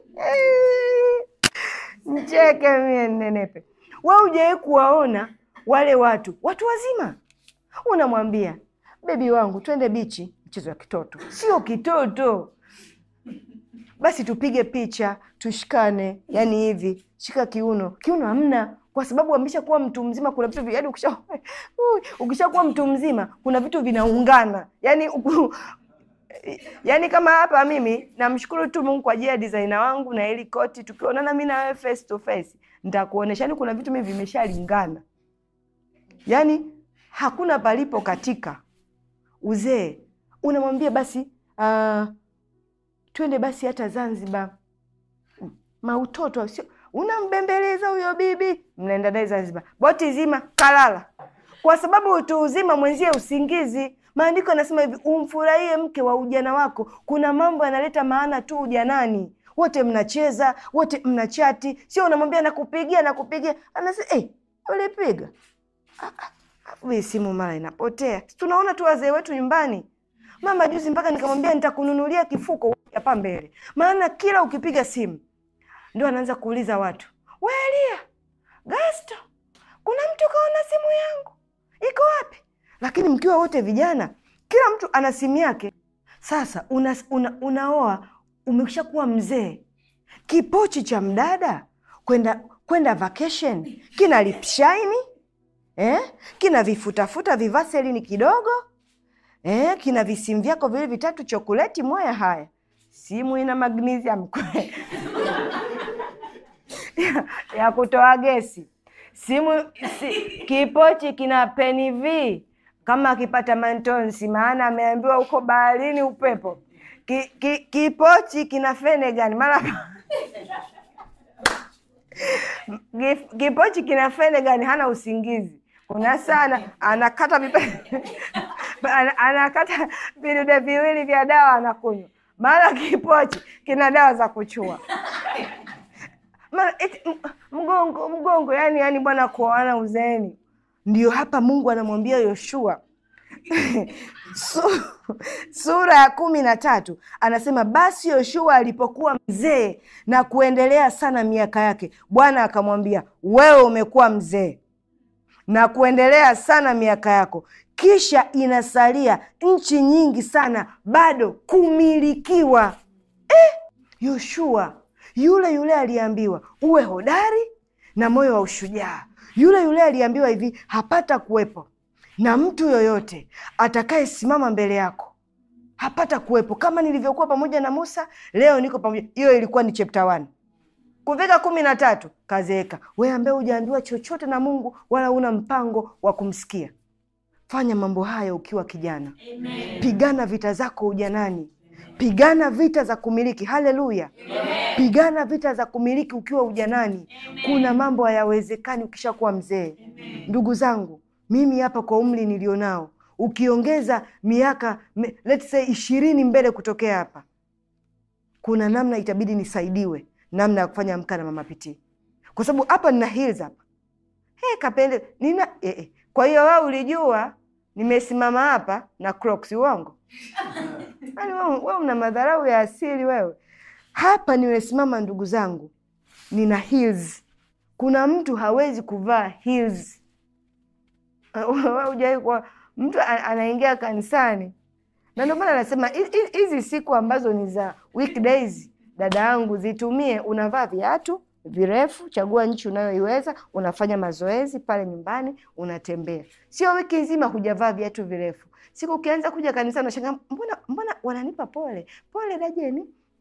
Mcheke mie nenepe. We ujawai kuwaona wale watu watu wazima, unamwambia bebi wangu, twende bichi, mchezo wa kitoto. Sio kitoto, basi tupige picha, tushikane, yani hivi, shika kiuno. Kiuno hamna, kwa sababu amesha kuwa mtu mzima. Kuna vitu yani, ukisha ukishakuwa mtu mzima, kuna vitu vinaungana yani uku, yaani kama hapa mimi namshukuru tu Mungu kwa ajili ya designer wangu na ili koti. Tukionana mi na wewe face to face, nitakuonesha yani kuna vitu mimi vimeshalingana, yaani hakuna palipo katika uzee. Unamwambia basi uh, twende basi hata Zanzibar, mautoto sio, unambembeleza huyo bibi, mnaenda naye Zanzibar, boti zima kalala, kwa sababu utu uzima mwenzie usingizi Maandiko yanasema hivi, umfurahie mke wa ujana wako. Kuna mambo yanaleta maana tu ujanani, wote mnacheza, wote mnachati, sio unamwambia nakupigia, nakupigia, anasema hey, ulipiga vi simu mara inapotea. Tunaona tu wazee wetu nyumbani. Mama juzi mpaka nikamwambia nitakununulia kifuko hapa mbele, maana kila ukipiga simu ndio anaanza kuuliza watu, we Elia Gasto, kuna mtu kaona simu yangu iko wapi? Lakini mkiwa wote vijana, kila mtu ana simu yake. Sasa una, una, unaoa umeshakuwa mzee, kipochi cha mdada kwenda kwenda vacation kina lipshaini eh? kina vifutafuta vivaselini kidogo eh? kina visimu vyako vile vitatu chokoleti moya. Haya, simu ina magnesium ya, ya kutoa gesi simu si, kipochi kina peni v kama akipata mantonsi, maana ameambiwa huko baharini upepo. Ki, ki, kipochi kina fenegan mara kipochi kina fenegan, hana usingizi. Kuna sana anakata anakata vidude viwili vya dawa anakunywa, mara kipochi kina dawa za kuchua mgongo mgongo, yani yani bwana, kuoana uzeeni. Ndio hapa Mungu anamwambia Yoshua sura ya kumi na tatu anasema, basi Yoshua alipokuwa mzee na kuendelea sana miaka yake, Bwana akamwambia, wewe umekuwa mzee na kuendelea sana miaka yako, kisha inasalia nchi nyingi sana bado kumilikiwa. Eh, Yoshua yule yule aliambiwa uwe hodari na moyo wa ushujaa. Yule yule aliambiwa hivi, hapata kuwepo na mtu yoyote atakayesimama mbele yako, hapata kuwepo. Kama nilivyokuwa pamoja na Musa, leo niko pamoja. Hiyo ilikuwa ni chapter one. Kufika kumi na tatu kazeeka. Wewe ambaye hujaambiwa chochote na Mungu wala una mpango wa kumsikia, fanya mambo haya ukiwa kijana. Amen. Pigana vita zako ujanani. Pigana vita za kumiliki. Haleluya! Pigana vita za kumiliki ukiwa ujanani. Amen. Kuna mambo hayawezekani ukishakuwa mzee. Ndugu zangu, mimi hapa kwa umri nilionao, ukiongeza miaka let's say ishirini mbele kutokea hapa, kuna namna itabidi nisaidiwe namna ya kufanya Amka na Mama Pitii, kwa sababu hapa nina heels hapa hey, kapende nina eh, eh. Kwa hiyo wewe ulijua nimesimama hapa na Crocs, uongo? Yaani wewe una madharau ya asili wewe. Hapa nimesimama ndugu zangu, nina heels. Kuna mtu hawezi kuvaa heels. Hujai kwa mtu anaingia kanisani, na ndio maana anasema hizi siku ambazo ni za weekdays, dada yangu, zitumie. Unavaa viatu virefu, chagua nchi unayoiweza, unafanya mazoezi pale nyumbani, unatembea. Sio wiki nzima hujavaa viatu virefu. Siku ukianza kuja kanisani unashangaa, mbona mbona wananipa pole pole, dajeni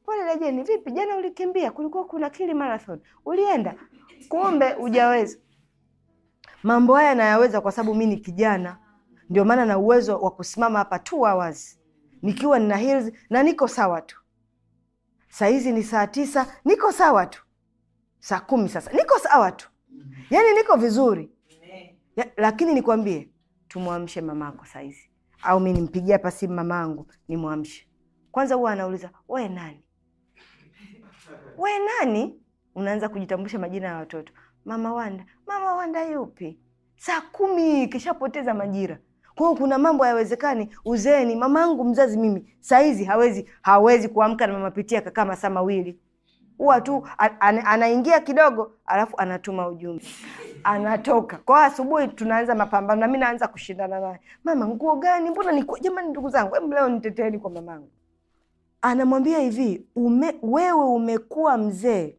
pole Lejeni, vipi jana ulikimbia? Kulikuwa kuna kili marathon, ulienda? Kumbe hujaweza. Mambo haya nayaweza kwa sababu mi ni kijana, ndio maana na uwezo wa kusimama hapa two hours nikiwa nina heels na niko sawa tu. Saa hizi ni saa tisa, niko sawa tu. Saa kumi sasa niko sawa tu, yaani niko vizuri ya, lakini nikwambie, tumwamshe mamako saa hizi, au mi nimpigie hapa simu mamangu nimwamshe kwanza. Huwa anauliza we nani, we nani? Unaanza kujitambulisha majina ya watoto, mama Wanda. Mama Wanda yupi? Saa kumi kishapoteza majira. Kwa hiyo kuna mambo hayawezekani uzeeni. Mamangu mzazi mimi saa hizi hawezi hawezi kuamka na mama Pitia akakaa masaa mawili huwa tu a- ana- anaingia kidogo, alafu anatuma ujumbe, anatoka kwa hiyo asubuhi. Tunaanza mapambano na mi naanza kushindana naye, mama nguo gani? Mbona ni jamani, ndugu zangu, hebu leo niteteeni kwa mamangu. Anamwambia hivi ume, wewe umekuwa mzee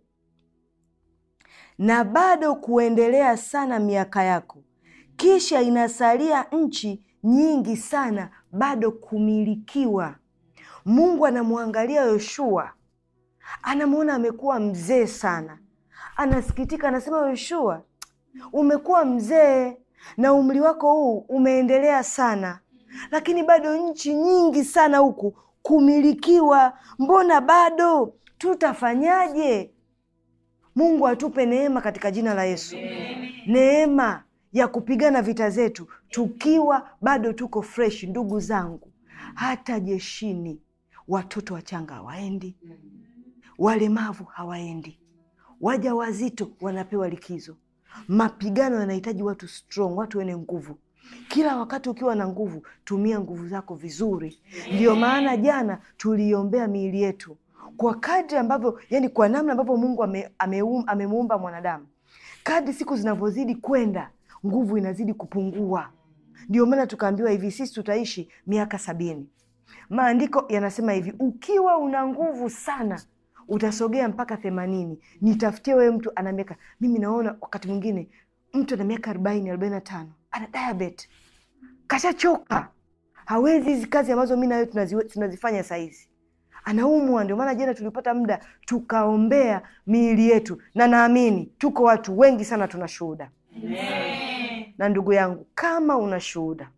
na bado kuendelea sana miaka yako, kisha inasalia nchi nyingi sana bado kumilikiwa. Mungu anamwangalia Yoshua anamwona amekuwa mzee sana, anasikitika, anasema Yoshua, umekuwa mzee na umri wako huu umeendelea sana, lakini bado nchi nyingi sana huku kumilikiwa. Mbona bado? Tutafanyaje? Mungu atupe neema katika jina la Yesu, neema ya kupigana vita zetu tukiwa bado tuko fresh. Ndugu zangu, hata jeshini watoto wachanga hawaendi walemavu hawaendi, waja wazito wanapewa likizo. Mapigano yanahitaji watu strong, watu wenye nguvu. Kila wakati ukiwa na nguvu, tumia nguvu zako vizuri. Ndiyo maana jana tuliiombea miili yetu kwa kadri ambavyo, yani kwa namna ambavyo Mungu ame, ameum, amemuumba mwanadamu. Kadri siku zinavyozidi kwenda, nguvu inazidi kupungua. Ndio maana tukaambiwa hivi, sisi tutaishi miaka sabini. Maandiko yanasema hivi, ukiwa una nguvu sana utasogea mpaka themanini. Nitafutie wewe mtu ana miaka, mimi naona wakati mwingine mtu ana miaka arobaini arobaini na tano ana diabetes, kashachoka, hawezi hizi kazi ambazo mi nawe tunazifanya sahizi, anaumwa. Ndio maana jana tulipata muda tukaombea miili yetu, na naamini tuko watu wengi sana tuna shuhuda. Na ndugu yangu, kama una shuhuda,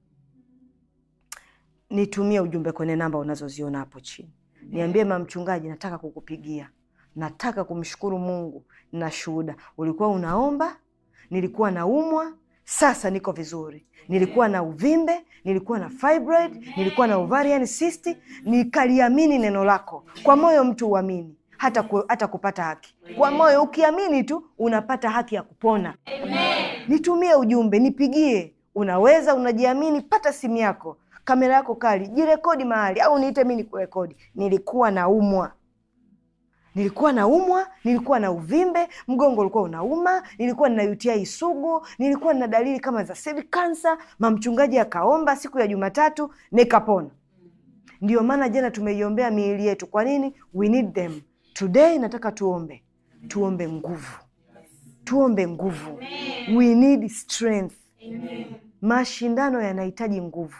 nitumie ujumbe kwenye namba unazoziona hapo chini Niambie mama mchungaji, nataka kukupigia, nataka kumshukuru Mungu na shuhuda. Ulikuwa unaomba, nilikuwa naumwa, sasa niko vizuri. Nilikuwa na uvimbe, nilikuwa na fibroid, nilikuwa na ovarian cyst, nikaliamini neno lako. Kwa moyo mtu uamini hata, ku, hata kupata haki kwa moyo. Ukiamini tu unapata haki ya kupona. Nitumie ujumbe, nipigie. Unaweza, unajiamini, pata simu yako kamera yako kali, jirekodi mahali au niite mi nikurekodi. Nilikuwa naumwa, nilikuwa naumwa, nilikuwa na uvimbe, mgongo ulikuwa unauma, nilikuwa nina UTI sugu, nilikuwa nina dalili kama za cervical cancer. Mamchungaji akaomba siku ya Jumatatu nikapona. Ndio maana jana tumeiombea miili yetu. Kwa nini? We need them today. Nataka tuombe, tuombe nguvu, tuombe nguvu. We need strength. Mashindano yanahitaji nguvu.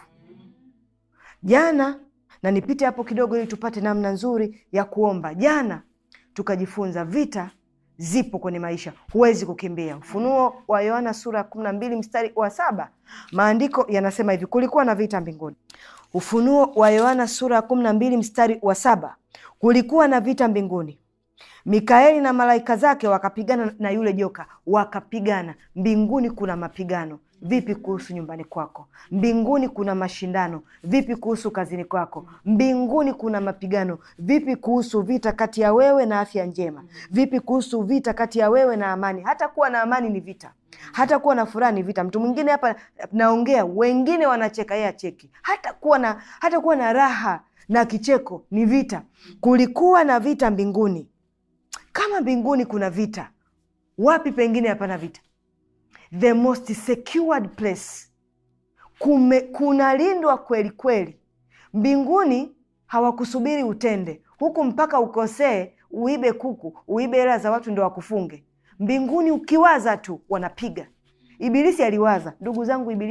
Jana na nipite hapo kidogo ili tupate namna nzuri ya kuomba. Jana tukajifunza vita zipo kwenye maisha, huwezi kukimbia. Ufunuo wa Yohana sura ya kumi na mbili mstari wa saba maandiko yanasema hivi, kulikuwa na vita mbinguni. Ufunuo wa Yohana sura ya kumi na mbili mstari wa saba kulikuwa na vita mbinguni, Mikaeli na malaika zake wakapigana na yule joka, wakapigana. Mbinguni kuna mapigano Vipi kuhusu nyumbani kwako? Mbinguni kuna mashindano. Vipi kuhusu kazini kwako? Mbinguni kuna mapigano. Vipi kuhusu vita kati ya wewe na afya njema? Vipi kuhusu vita kati ya wewe na amani? Hata kuwa na amani ni vita, hata kuwa na furaha ni vita. Mtu mwingine hapa naongea, wengine wanacheka, yeye acheki. Hata kuwa na hata kuwa na raha na kicheko ni vita. Kulikuwa na vita mbinguni. Kama mbinguni kuna vita, wapi pengine hapana vita? The most secured place, kume kunalindwa kweli kweli. Mbinguni hawakusubiri utende huku mpaka ukosee, uibe kuku, uibe hela za watu ndo wakufunge. Mbinguni ukiwaza tu wanapiga. Ibilisi aliwaza, ndugu zangu, ibilisi